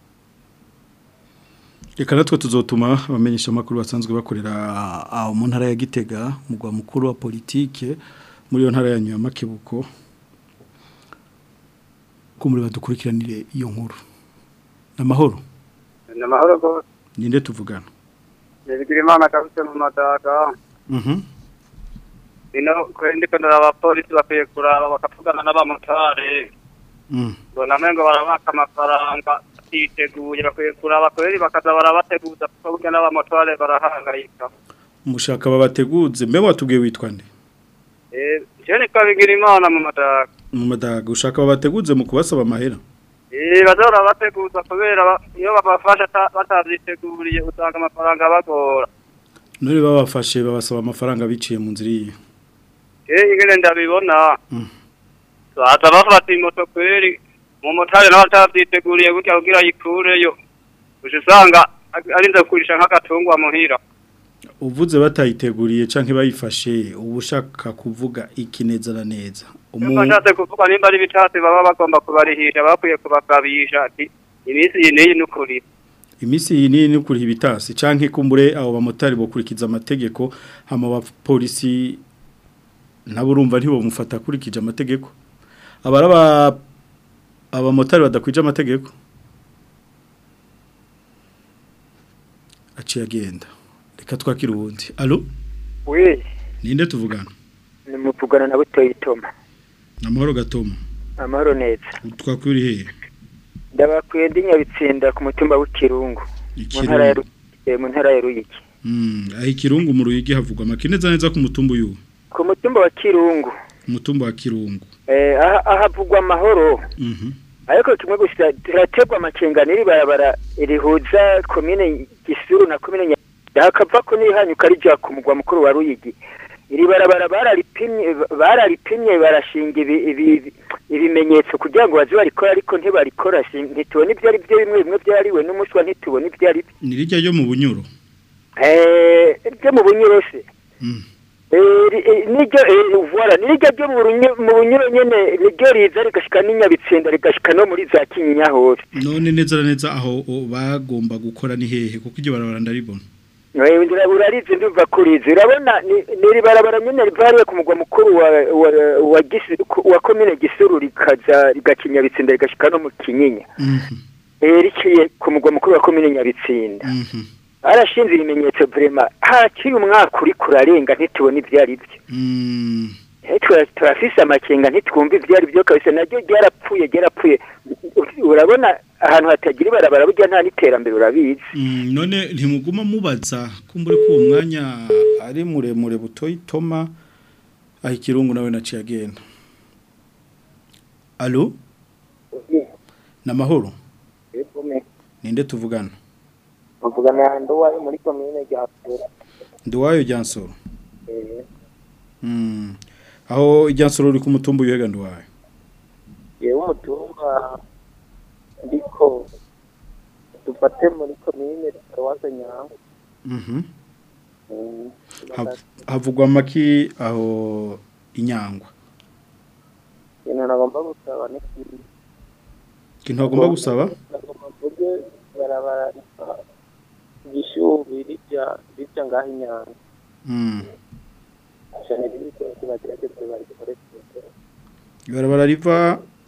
reka natwe tuzotuma abamenyesha amakuru basanzwe bakorera aho mu ntara ya Gitega mugwa mukuru wa politike muri iyo ntara ya Nyamakebuko ko muri badukurikiranire iyo nkuru namahoro ni amahoro rwose ninde tuvugana bigira imana kabisa mu madaga mhm ino kweri ndiko ndaraba abapolisi bakwiye kuraba bakavugana n'abamotari mm mbona amengo barabaka amafaranga batiteguye bakwiye kuraba kweri bakaza barabateguza kuko burya n'abamotari barahangayika mushaka babateguze mbe watubwiye witwa nde eh je ni kabigira imana mu madaga mu madaga ushaka babateguze mu kubasaba amahera eh bazora bateguza kubera ba- iyo babafasha ata- batavyiteguriye usanga amafaranga bagora none babafashe babasaba amafaranga biciye mu nzira iyi eh ingene ndabibona Mm. baza bafata imoto kweri mu motari nawe atavyiteguriye gutya kugira yikureyo uca usanga arinze kurisha nk'agatungwa muhira uvuze batayiteguriye canke bayifashe uba ushaka kuvuga iki neza na neza Umu- bashatse kuvuga nimba ari ibitasi baba bagomba kubarihisha bakwiye kubagabisha ati iminsi iyi n'iyi n'ukuri imisi iyi ni kuriha ibitasi canke kumbure abo bamotari bokurikiza amategeko hama abapolisi nabo urumva ntibomufata akurikije amategeko abaraba abamotari badakwije amategeko aciye agenda reka twakira uwundi alo we ninde tuvugana ni muvugana na butoyi toma namahoro gatoma amahoro neza twakwiri hehe ndabakwiye ndi nyabitsinda ku mutumba w'ikirungu mu Ikirungu. ntara ya Ru- eh, mu ntara ya ruyigi Mm, aho ikirungu mu ruyigi havugwa makineza neza ku mutumba uyu ku mutumba wa kirungu umutumba wa kirungu eh, aha- ahavugwa amahoro Mhm. ariko kimwe gusa turategwa amakenga n'iri barabara rihuza komine gisuru na komine Nya- hakava ko n'ihanyuka rija ku mugwa mukuru wa ruyigi iri barabara bararipimye bararipimye barashinga ibi- ibi- ibimenyetso kugira ngo baze barikora ariko ntibarikora si- ntitubona ibyo ari byo bimwe bimwe byariwe n'umuswa ntitubona ibyo ari byo ni rijya ryo mu bunyuro Eh, ryo mu bunyuro se Eh, ri- eh, niryo eh, voilà niryo ryo mu Runyo- mu bunyuro nyene niryo riza rigashika n'inyabitsinda rigashika no muri za kinyinya hose none neza na neza aho o, bagomba gukora ni hehe kuko iryo barabara ndaribona Eh, ndira- urarizi ndumva kurizi urabona ni- niri barabara nyene riva hariya ku mugwa mukuru wa wa, wa, Gisi- ku- wa komine gisuru rikaza rigaca inyabitsinda rigashika no mu kinyinya Eh, riciye ku mugwa mukuru wa komine nyabitsinda arashinze ibimenyetso vrema hakiri umwaka uri kurarenga ntitubona ibyo ari byo Eh, tura- turafise amakenga ntitwumva ibyo ari byo kabisa naryo ryarapfuye ryarapfuye urabona ahantu hatagira ibarabara burya nta n'iterambere urabizi Mm, none ntimuguma mubaza kumbure ko uwo mwanya ari muremure butoyi toma aho ikirungu nawe naciye agenda alo namahoro ninde tuvugana muvugana nduwayo muri komine rya Kura. nduwayo ryansoro Mm. aho ryansoro uri ku mutumba uyega nduwayo yewe umutumba ndiko dufate muri komine paruwase nyango Mhm. Mm, Hav- havugwa maki aho inyangwa ikintu nagomba gusaba ni kimwe ikintu bagomba gusaba nagomba mvuge barabara riva igishubi rijya rijya ngaho inyango Mm. cyane ibikoresho bagerageze barikoreshe ibarabara riva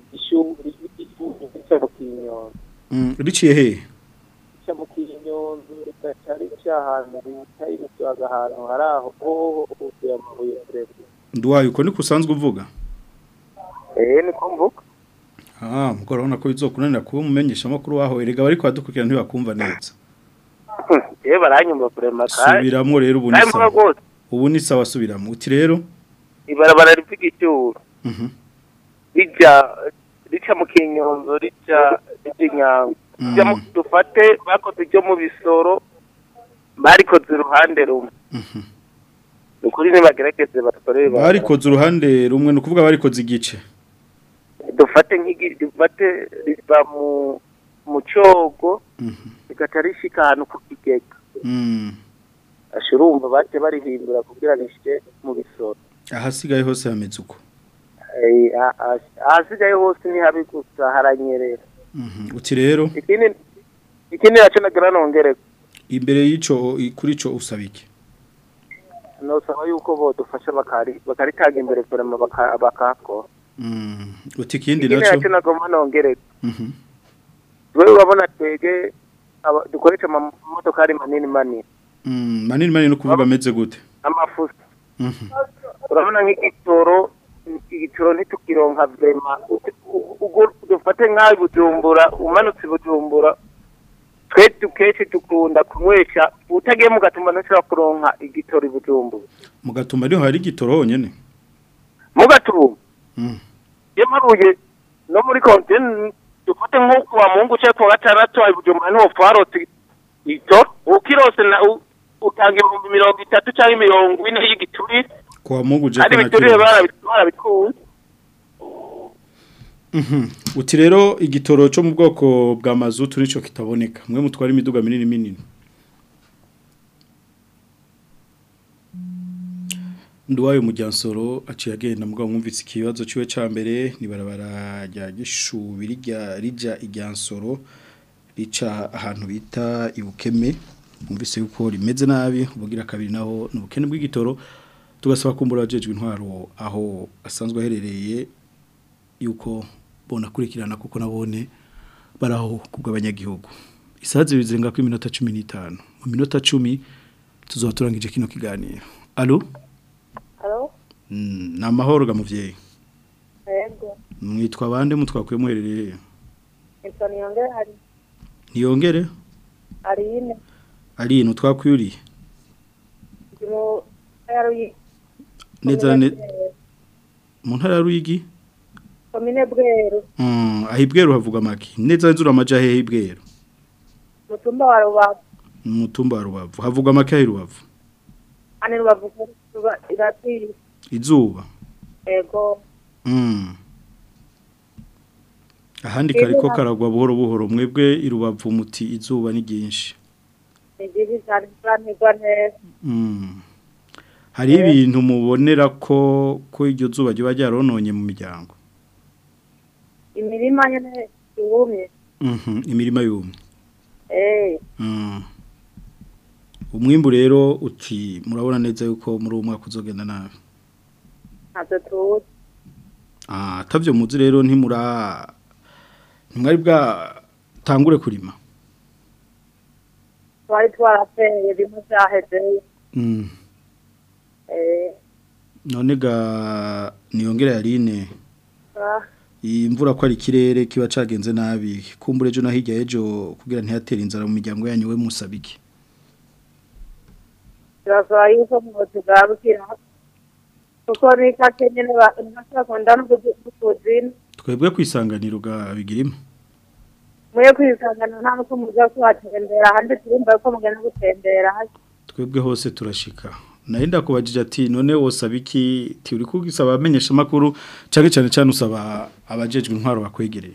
ishuri ishuri rica mu kinyonzo Mm, riciye he rica mu kinyonzo rigaca rica ahantu bita ibisaga ahantu hari aho hoho huzuye amabuye kurema nduwayo uko niko usanzwe uvuga eh niko mvuga ah mugora urabona ko bizokunanira kuba umumenyesha makuru waho erega bari kwadukurikira ntibakumva neza eh baranyumva kurema subiramwo rero ubu ni Kandi mvuga sawa rwose ubu ni sawa subiramo uti rero ibarabara rivuga icyuro mhm rija rica mu kinyonzo rica rica inyango Mm. Rija mu- dufate bakoze ibyo mu bisoro barikoze uruhande rumwe mhm ni ukuri nibagerageze batorere ibarabara. barikoze uruhande rumwe ni ukuvuga barikoze igice dufate nk'igi dufate riva mu mu cyogo mhm rigaca rishika ahantu ku kigega mm asha urumva bace barihindura kugira rishike mu bisoro ahasigaye hose hameze uko Eh, ah- ah- ahasigaye hose ni habi gusa haranyerera mhm uti rero ikindi ikindi naco nagira nongere imbere y'ico i- kuri ico usaba iki nosaba yuko bodufasha bakari bakaritanga imbere kurema baka- bakakora mm uti ikindi ikindi naco naco nagomba nongere mhm wewe urabona twege aba- dukoresha amamodokari manini manini mm manini manini no kuvuga ameze gute amafuso mhm urabona nk'igitoro igitoro ntitukironka vrema ubwo dufate nk'aho i bujumbura umanutse i bujumbura twe dukenshi dukunda kunywesha utagiye mu gatumba ntushobora kuronka igitoro i bujumbura mu gatumba niho hari igitoro honyene mu gatumba mm iyo mparuye no muri kontene dufate nko kuwa mungu cyangwa kuwa gatandatu i bujumbura niho twarose igitoro ukirose na u- utanga ibihumbi mirongo itatu cyangwa imirongo ine y'igiturire kwa Mungu je kandi kana ibiturire kibazo. barabi- barabikunze Mhm. Uti rero igitoro cyo mu bwoko bwa mazutu nico kitaboneka. Mwe mutwara imiduga minini minini. Nduwayo mujyansoro aciye agenda mugabo mwumvise ikibazo ciwe ca mbere ni barabara rya gishubiri rya rija igyansoro rica ahantu bita ibukeme mwumvise yuko rimeze nabi ubugira kabiri naho n'ubukene bw'igitoro tugasaba kumbura abajejwe intwaro aho asanzwe aherereye yuko bona kurikirana kuko nabone baraho kubw'abanyagihugu isazi bizenga ku minota 15 mu minota 10 tuzoba turangije kino kiganiro allo Halo? mm, na mahoro ga muvyeyi Yego. mwitwa bande mutwakuye muherereye Nitwa Niyongere hari niyongere Arine. ari no twakwiriye Ndi mu ntara y'Uyi- neza Komine ne Bweru. mu ntara ya Ruyigi Komine Bweru. mm ahibweru havuga maki neza nzura amaja hehe ibweru Mutumba wa Rubavu. mutumba wa rubavu havuga maki ahi rubavu Ane Rubavu kuba iratiri. izuba Ego. Mm. Ahandi kariko karagwa buhoro buhoro mwebwe irubavu muti izuba ni ryinshi. Ni byiza cyane turanirwa neza. Mm. Hari ibintu mubonera ko ko iryo zuba ryo bajyarononye mu miryango. Imirima nyene yumye. Mhm imirima yumye. Eh. Mm. Umwimbu rero uti murabona neza yuko muri uwo mwaka uzogenda nabi. Ntabwo tuzi. Ah tavyo muzi rero ntimura ntimwari bwa tangure kurima. Twari twarateye bimwe byaheze. Mm. Eh. None ga niyongera yarine ah, imvura ko ari ikirere kiba cagenze nabi kumbure ejo na hirya ejo kugira ntihatere inzara mu miryango yanyu we musabiki Turasaba yuko muzi bwabukira. Kuko ni kake nyene bakunda no kuzina. twebwe kwisanganira ga bigirimo Muye kwisangana nta nuko muza kuhatembera ahandi turumva ko mugenda gutembera hasi. twebwe hose turashika nayo ndakubajije ati none wosaba iki ti uri kugisaba amenyesha makuru cyane cyane cyane usaba abajejwe intwaro bakwegereye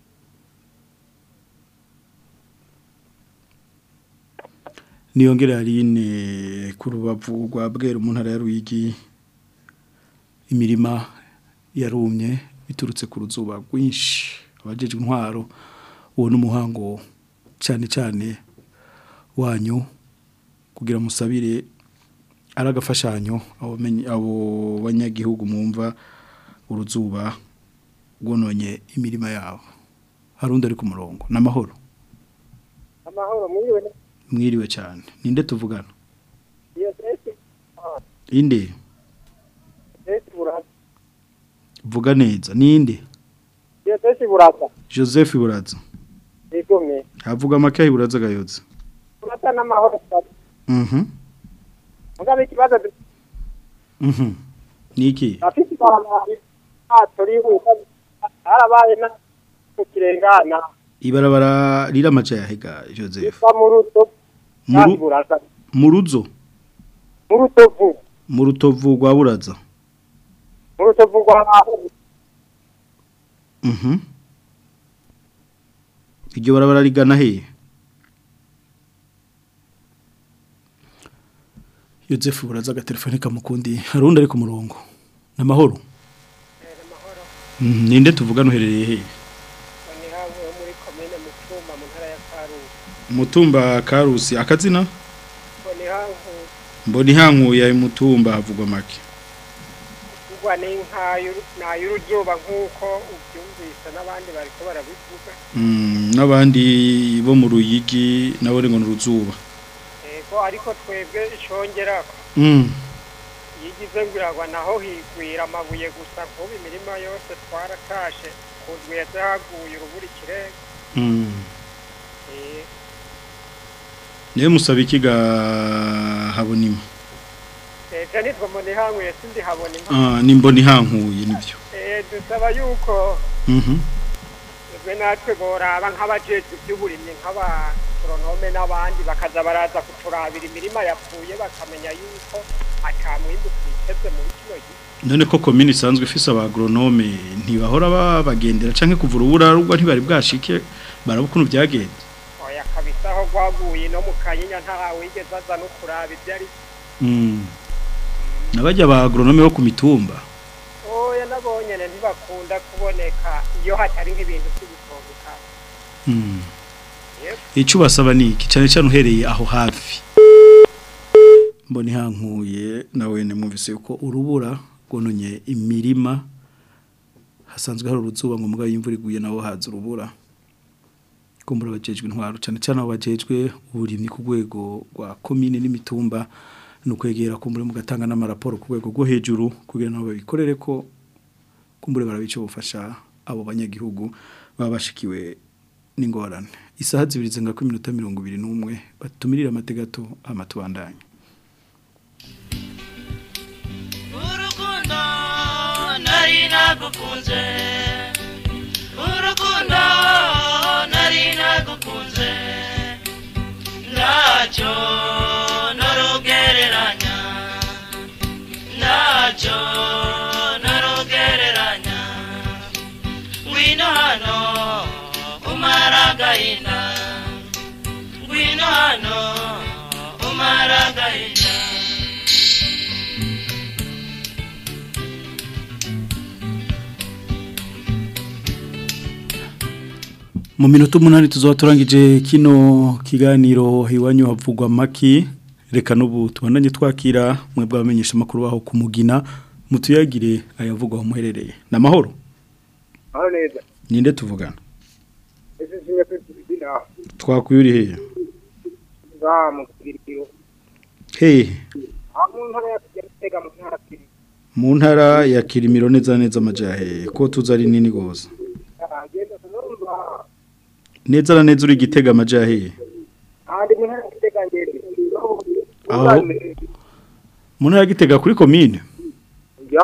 niyongere yarine ku rubavu rwa bwera mu ntara ya Ruyigi imirima yarumye biturutse ku ruzuba rwinshi abajejwe intwaro uwo n'umuhango cyane cyane wanyu kugira musabire ari agafashanyo abo banyagihugu mwumva uruzuba rwononye imirima yabo harundi ari ku murongo n'amahoro amahoro mwiriwe ne- mwiriwe cyane ninde tuvugana iyo sesi inde sesi buraza vuga neza ninde iyo sesi buraza joseph buraza igomye havuga make buraza gayotse buraza n'amahoro cyane mhm mugabe ikibazo du- mhm niki afite ibarabara ntato rihuta harabaye na kukirengana ibarabara riramaca yahiga joseph yitwa mu ruto Mu kandi ru- buraza mu ruzo mu rutovu mu rutovu rwa buraza mu rutovu rwa mhm iryo barabara rigana hehe Joseph buraza agatelefone kamukundi harundi ari ku murongo n'amahoro Mhm, ninde tuvugana uherereye hehe ni hamwe ho muri komine mutumba mu ntara ya karusi mutumba karusi akazina ngo ni hanku mbona ihankuye mutumba havugwa make kugwa n'ay'uruzuba nk'uko ubyumvise n'abandi bariko barabivuga Mm, n'abandi bo mu ruyigi nabo ngo ni uruzuba yego ariko twebwe icongerako Mm, yigize ngo iragwa naho higwira amabuye gusa nk'ubu imirima yose twaratashe ku rweze haguye urubura ikirenga mm. Eh, niwe musaba ikiga habonima ejo nitwo mbona ihanguye sindi habona impamvu Ah, ni mbona ihankuye nibyo Eh, dusaba yuko Mhm. twe natwe boraba nk'abajejwe iby'uburimyi nk'abagoronome n'abandi bakaza baraza kuturabira imirima yapfuye bakamenya yuko ata mwimbu twiteze muri kino gihe none ko komine isanzwe ifise abagronome ntibahora babagendera canke kuva urubura rugwa ntibari bwashike baraba ukuntu byagenze oya kabisa aho rwaguye no mu kanyinya nta wigeze aza no kuraba ibyo ari Mm. nabajya abagronome bo ku mitumba oya nabo nyene ntibakunda kuboneka iyo hatari nk'ibintu by'ibitobuka Mm. Yep. icyo basaba ni iki cyane cyane uhereye aho hafi mbona ihankuye nawe mwumvise yuko urubura rwononye imirima hasanzwe hari uruzuba ngo mugabo imvura iguye naho haza urubura kumbura bajejwe intwaro cyane cyane abo bajejwe uburimyi ku rwego rwa komine n'imitumba ni ukwegera kumbure mugatanga n'amaraporo ku rwego rwo hejuru kugira ngo babikorere ko kumbure barabica ubufasha abo banyagihugu baba bashikiwe n'ingorane isaha zibiri zenga ku minota mirongo ibiri n'umwe batumirira amategato amatubandanye urukundo nari nagukunze urukundo nari nagukunze ntacyo narugereranya ntacyo narugereranya ngwino hano umara agahinda ngwino hano umara agahinda mu minota umunani tuzaba turangije kino kiganiro iwanyu havugwa maki reka n'ubu tubandanye twakira mwe bw'abamenyesha amakuru baho kumugina mutuyagire ayavugwa aho muherereye ni amahoro aho neza ninde tuvugana ese sinye kwitubidina twakuye uri hehe za mu kiriro hehe aho mu ntara ya Gitega mu ntara kiri mu ntara ya kirimiro neza neza amajahe ko tuzi ari nini rwose agenda tunumva neza na neza uri gitega amajahe ahandi mu ntara ya Gitega ngende aho mu ntara ya gitega kuri komine ya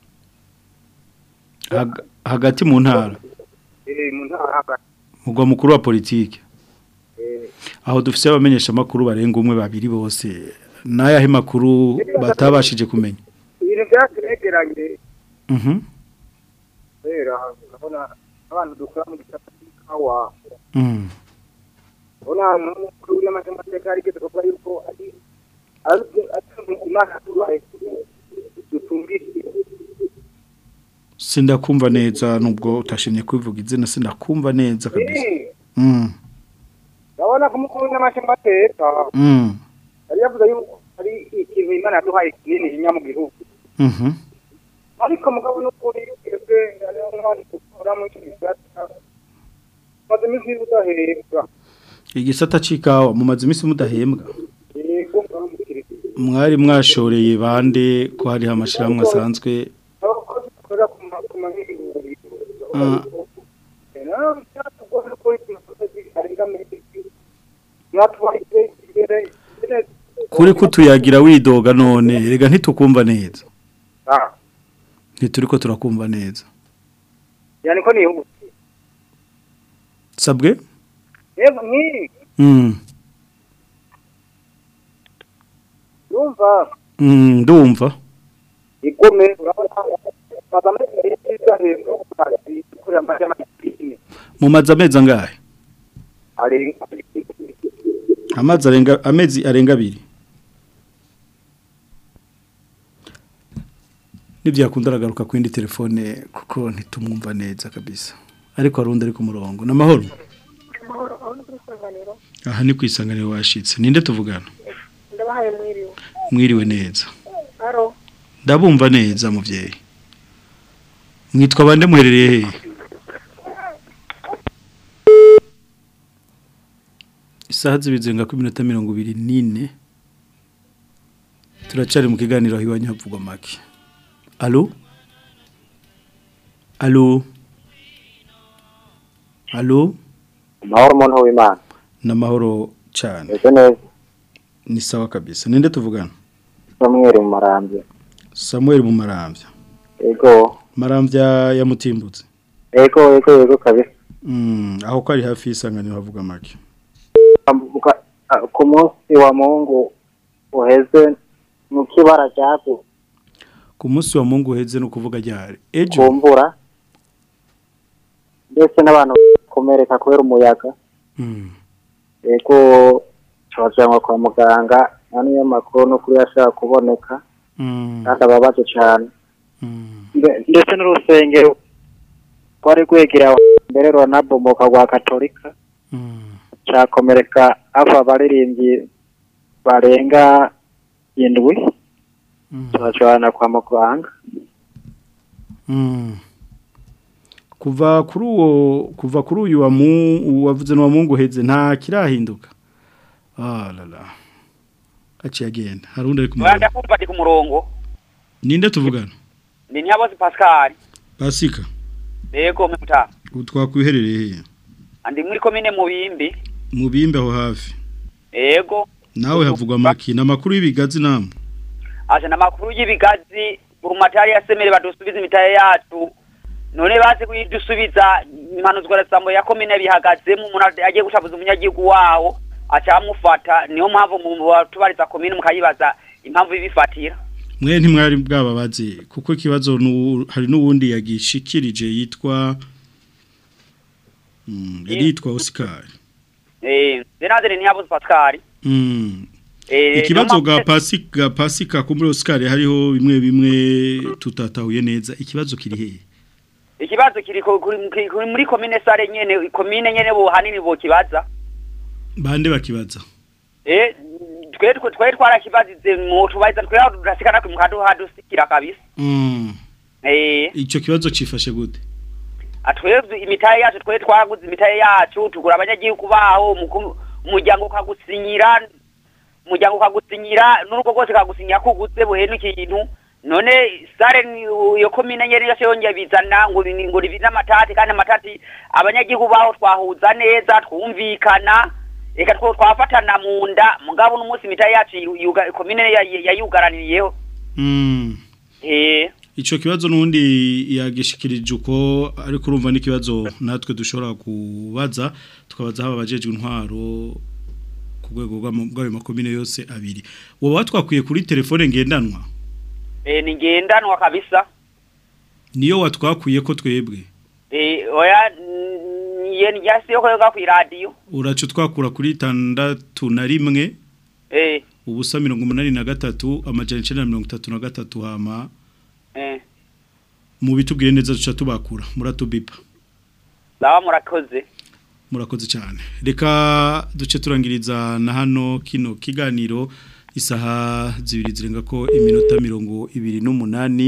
Hag- hagati mu ntara eh mu ntara hagati mugwa mukuru wa politike eh aho dufise abamenyesha makuru barenga umwe babiri bose nayahe makuru batabashije kumenya ibintu byaturegeranye mhm rero urabona abantu dukora mu gisata cy'ikawa mhm ubona n'umukuru w'amateka arigeze kuvuga yuko ari ari ari imana tubaye dutumvise sindakumva neza nubwo utashimye kwivuga izina sindakumva neza kabisa mhm urabona ko umukuru w'amateka mhm yari yavuze yuko ari ikintu imana yaduhaye kinini inya mu gihugu mhm ariko mugabo n'ukuri twebwe hariho nk'abandi dukora muri iki gisata maze iminsi udahembwa igisata c'ikawa mumaze iminsi mudahembwa yego mwamukirisi mwari mwashoreye bande ko hariho amashirahamwe asanzwe abakozi dukorera ku ma- ku mahinguriro Ah, nawe byatugora ko imisozi arenga metero mwatubahije imbere imbere kuri kutuyagira widoga none rega ntitukumva neza ah ntituriko turakumva neza yani ko niyo sabwe yego nkiri mm. yumva mm, ndumva igome urabona baza muri leta idahembwa ku kazi kurira amazi y'amadini mumaze amezi angahe arenga amazi arenga amezi arenga abiri ntibyakunda aragaruka ku yindi telefone kuko ntitumwumva neza kabisa ariko hari undi ari ku murongo ni amahoro aha ni ku isanganiro washitse ninde tuvugana ndabahaye mwiriwe mwiriwe neza aro ndabumva neza muvyeyi mwitwa bande muherereye hehe isaha zibizenga ku minota mirongo ibiri n'ine turacari mu kiganiro aho iwanyu havugwa make alo alo alo amahoro umuntu w'imana n'amahoro cyane ese neza ni sawa kabisa ninde tuvugana samweri mu marambya samuel mu marambya ego marambya ya mutimbutse ego ego ego kabisa mm, aho ko ari hafi y'isanganiro havuga make Ambuka- ah, ku munsi wa mungu uheze mu kibara cyagu ku munsi wa mungu uheze no kuvuga ryari ejo kumbura ndetse n'abantu bakomereka kubera umuyaga mm. ego tubajyanwa kwa muganga nta niyo makuru n'ukuri yashaka kuboneka Mm. kandi ababaje cyane Mbe- ndetse n'urusengero rwari rwegereye aho mbere ruranabomoka rwa katolika cyakomereka ava abaririmbyi barenga indwi tubajyana kwa muganga Mm. kuva kuri uwo kuva kuri uyu wa mu wavuze no wa mungu uheze nta kirahinduka ah la la aciye agenda hari undi ari ku murongo Wanda kumva ndi ku murongo ninde tuvugana ni Nyabozi Pascal basika yego muta utwakwiherereye hehe andi muri komine mubimbi mu bimbe aho hafi yego nawe havugwa maki n'amakuru y'ibigazi namwe aje namakuru y'ibigazi urumatari yasemere badusubiza imitaye yacu none bazi kuyidusubiza impanuzwa rasambo ya komine bihagazemo umuntu agiye gushabuza umunyagihugu wawo acamufata niyo mpamvu mu tubariza komine mukayibaza impamvu ibifatira mwe ntimwari bwababaze kuko ikibazo nu- hari n'uwundi yagishikirije yitwa mm, yari yitwa Oscar eh zenaze ni Nyabozi Pascal mm. eh ikibazo niyo ga mpamvu- pasika pasika ko muri Oscar hariho bimwe bimwe tutatahuye neza ikibazo kiri hehe ikibazo kiri ku- kuri kuri- kuri- muri komine sare nyene komine nyene bo hanini bo kibaza bande bakibaza eh twe twe twe twarakibazize mu tubaza twe turasikana ku mukadu hadusikira kabisa mm. eh ico kibazo cifashe gute atwebwe imitaye yacu twe twaguze imitaye yacu tugura abanyagihugu baho umuku- umuryango ukagusinyira umuryango ukagusinyira n'urugo rwose kagusinyira ko uguze buhenu ikintu none sare ni- iyo komine nyene yose yongeye bizana ngo ni- ngo ribize amatati kandi amatati abanyagihugu baho twahuza neza twumvikana reka two twafatana mu nda mugabo n'umunsi imitaye yacu yu- yuga- komine ya- ya- yayugaraniyeho mm. eh Ico kibazo nundi yagishikirije uko ariko urumva n'ikibazo natwe dushobora kubaza tukabaza haba abajejwe intwaro ku rwego rw'ama- rw'ayo makomine yose abiri wowe watwakwiye kuri telefone ngendanwa eh ni ngendanwa kabisa niyo watwakwiye ko twebwe Eh, oya yeni yasi yo koyoga ku radio. uraca twakura kuri tandatu na rimwe Eh, ubusa mirongo umunani na gatatu amajana icenda na mirongo itatu na gatatu hama eh. mu bitubwire neza duca tubakura muratubipa Lawa murakoze. murakoze cyane reka duce turangiriza na hano kino kiganiro isaha zibiri zirenga ko iminota mirongo ibiri n'umunani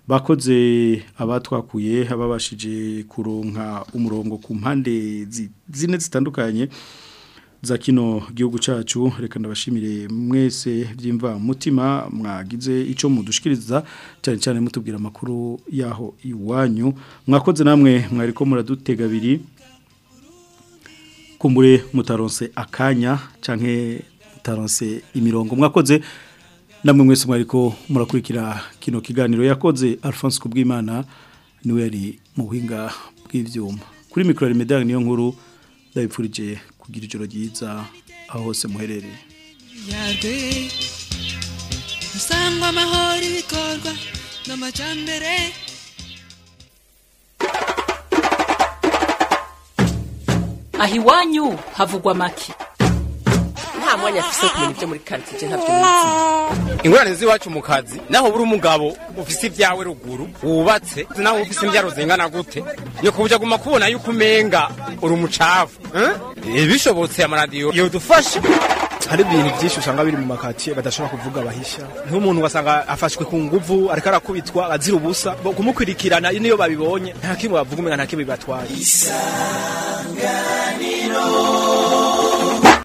bakoze abatwakuye ababashije kuronka umurongo ku mpande zi- zine zitandukanye za kino gihugu cacu reka ndabashimire mwese byimva mutima mwagize ico mudushikiriza cyane cyane mutubwira amakuru yaho iwanyu mwakoze namwe mwariko muradutega abiri kumbure mutaronse akanya canke mutaronse imirongo mwakoze namwe mwese mwariko murakurikira kino kiganiro yakoze Alphonse Kubwimana niwe yari mu buhinga bw'ivyuma kuri mikro ya Medal niyo nkuru ndabipfurije kugira ijoro ryiza aho hose muherereye yarwe usangwa amahoro ibikorwa n'amajambere aho iwanyu havugwa make nta mwanya afise wo kumenya ibyo muri karitsiye ntabyo nizi ingorane z'iwacu mu kazi naho buri umugabo ufise ibyawe ruguru wubatse naho ufise imbyaro zingana gute ni kuburyo aguma kubona yuko umenga uri umucafu eh? bishobotse amaradiyo yodufasha hari ibintu byinshi usanga biri mu makatiye badashobora kuvuga bahisha nk'umuntu ugasanga afashwe ku nguvu ariko arakubitwa azira ubusa bo kumukurikirana niyo babibonye nta kimwe bavuga umenga nta kimwe bibatwaye isanganiro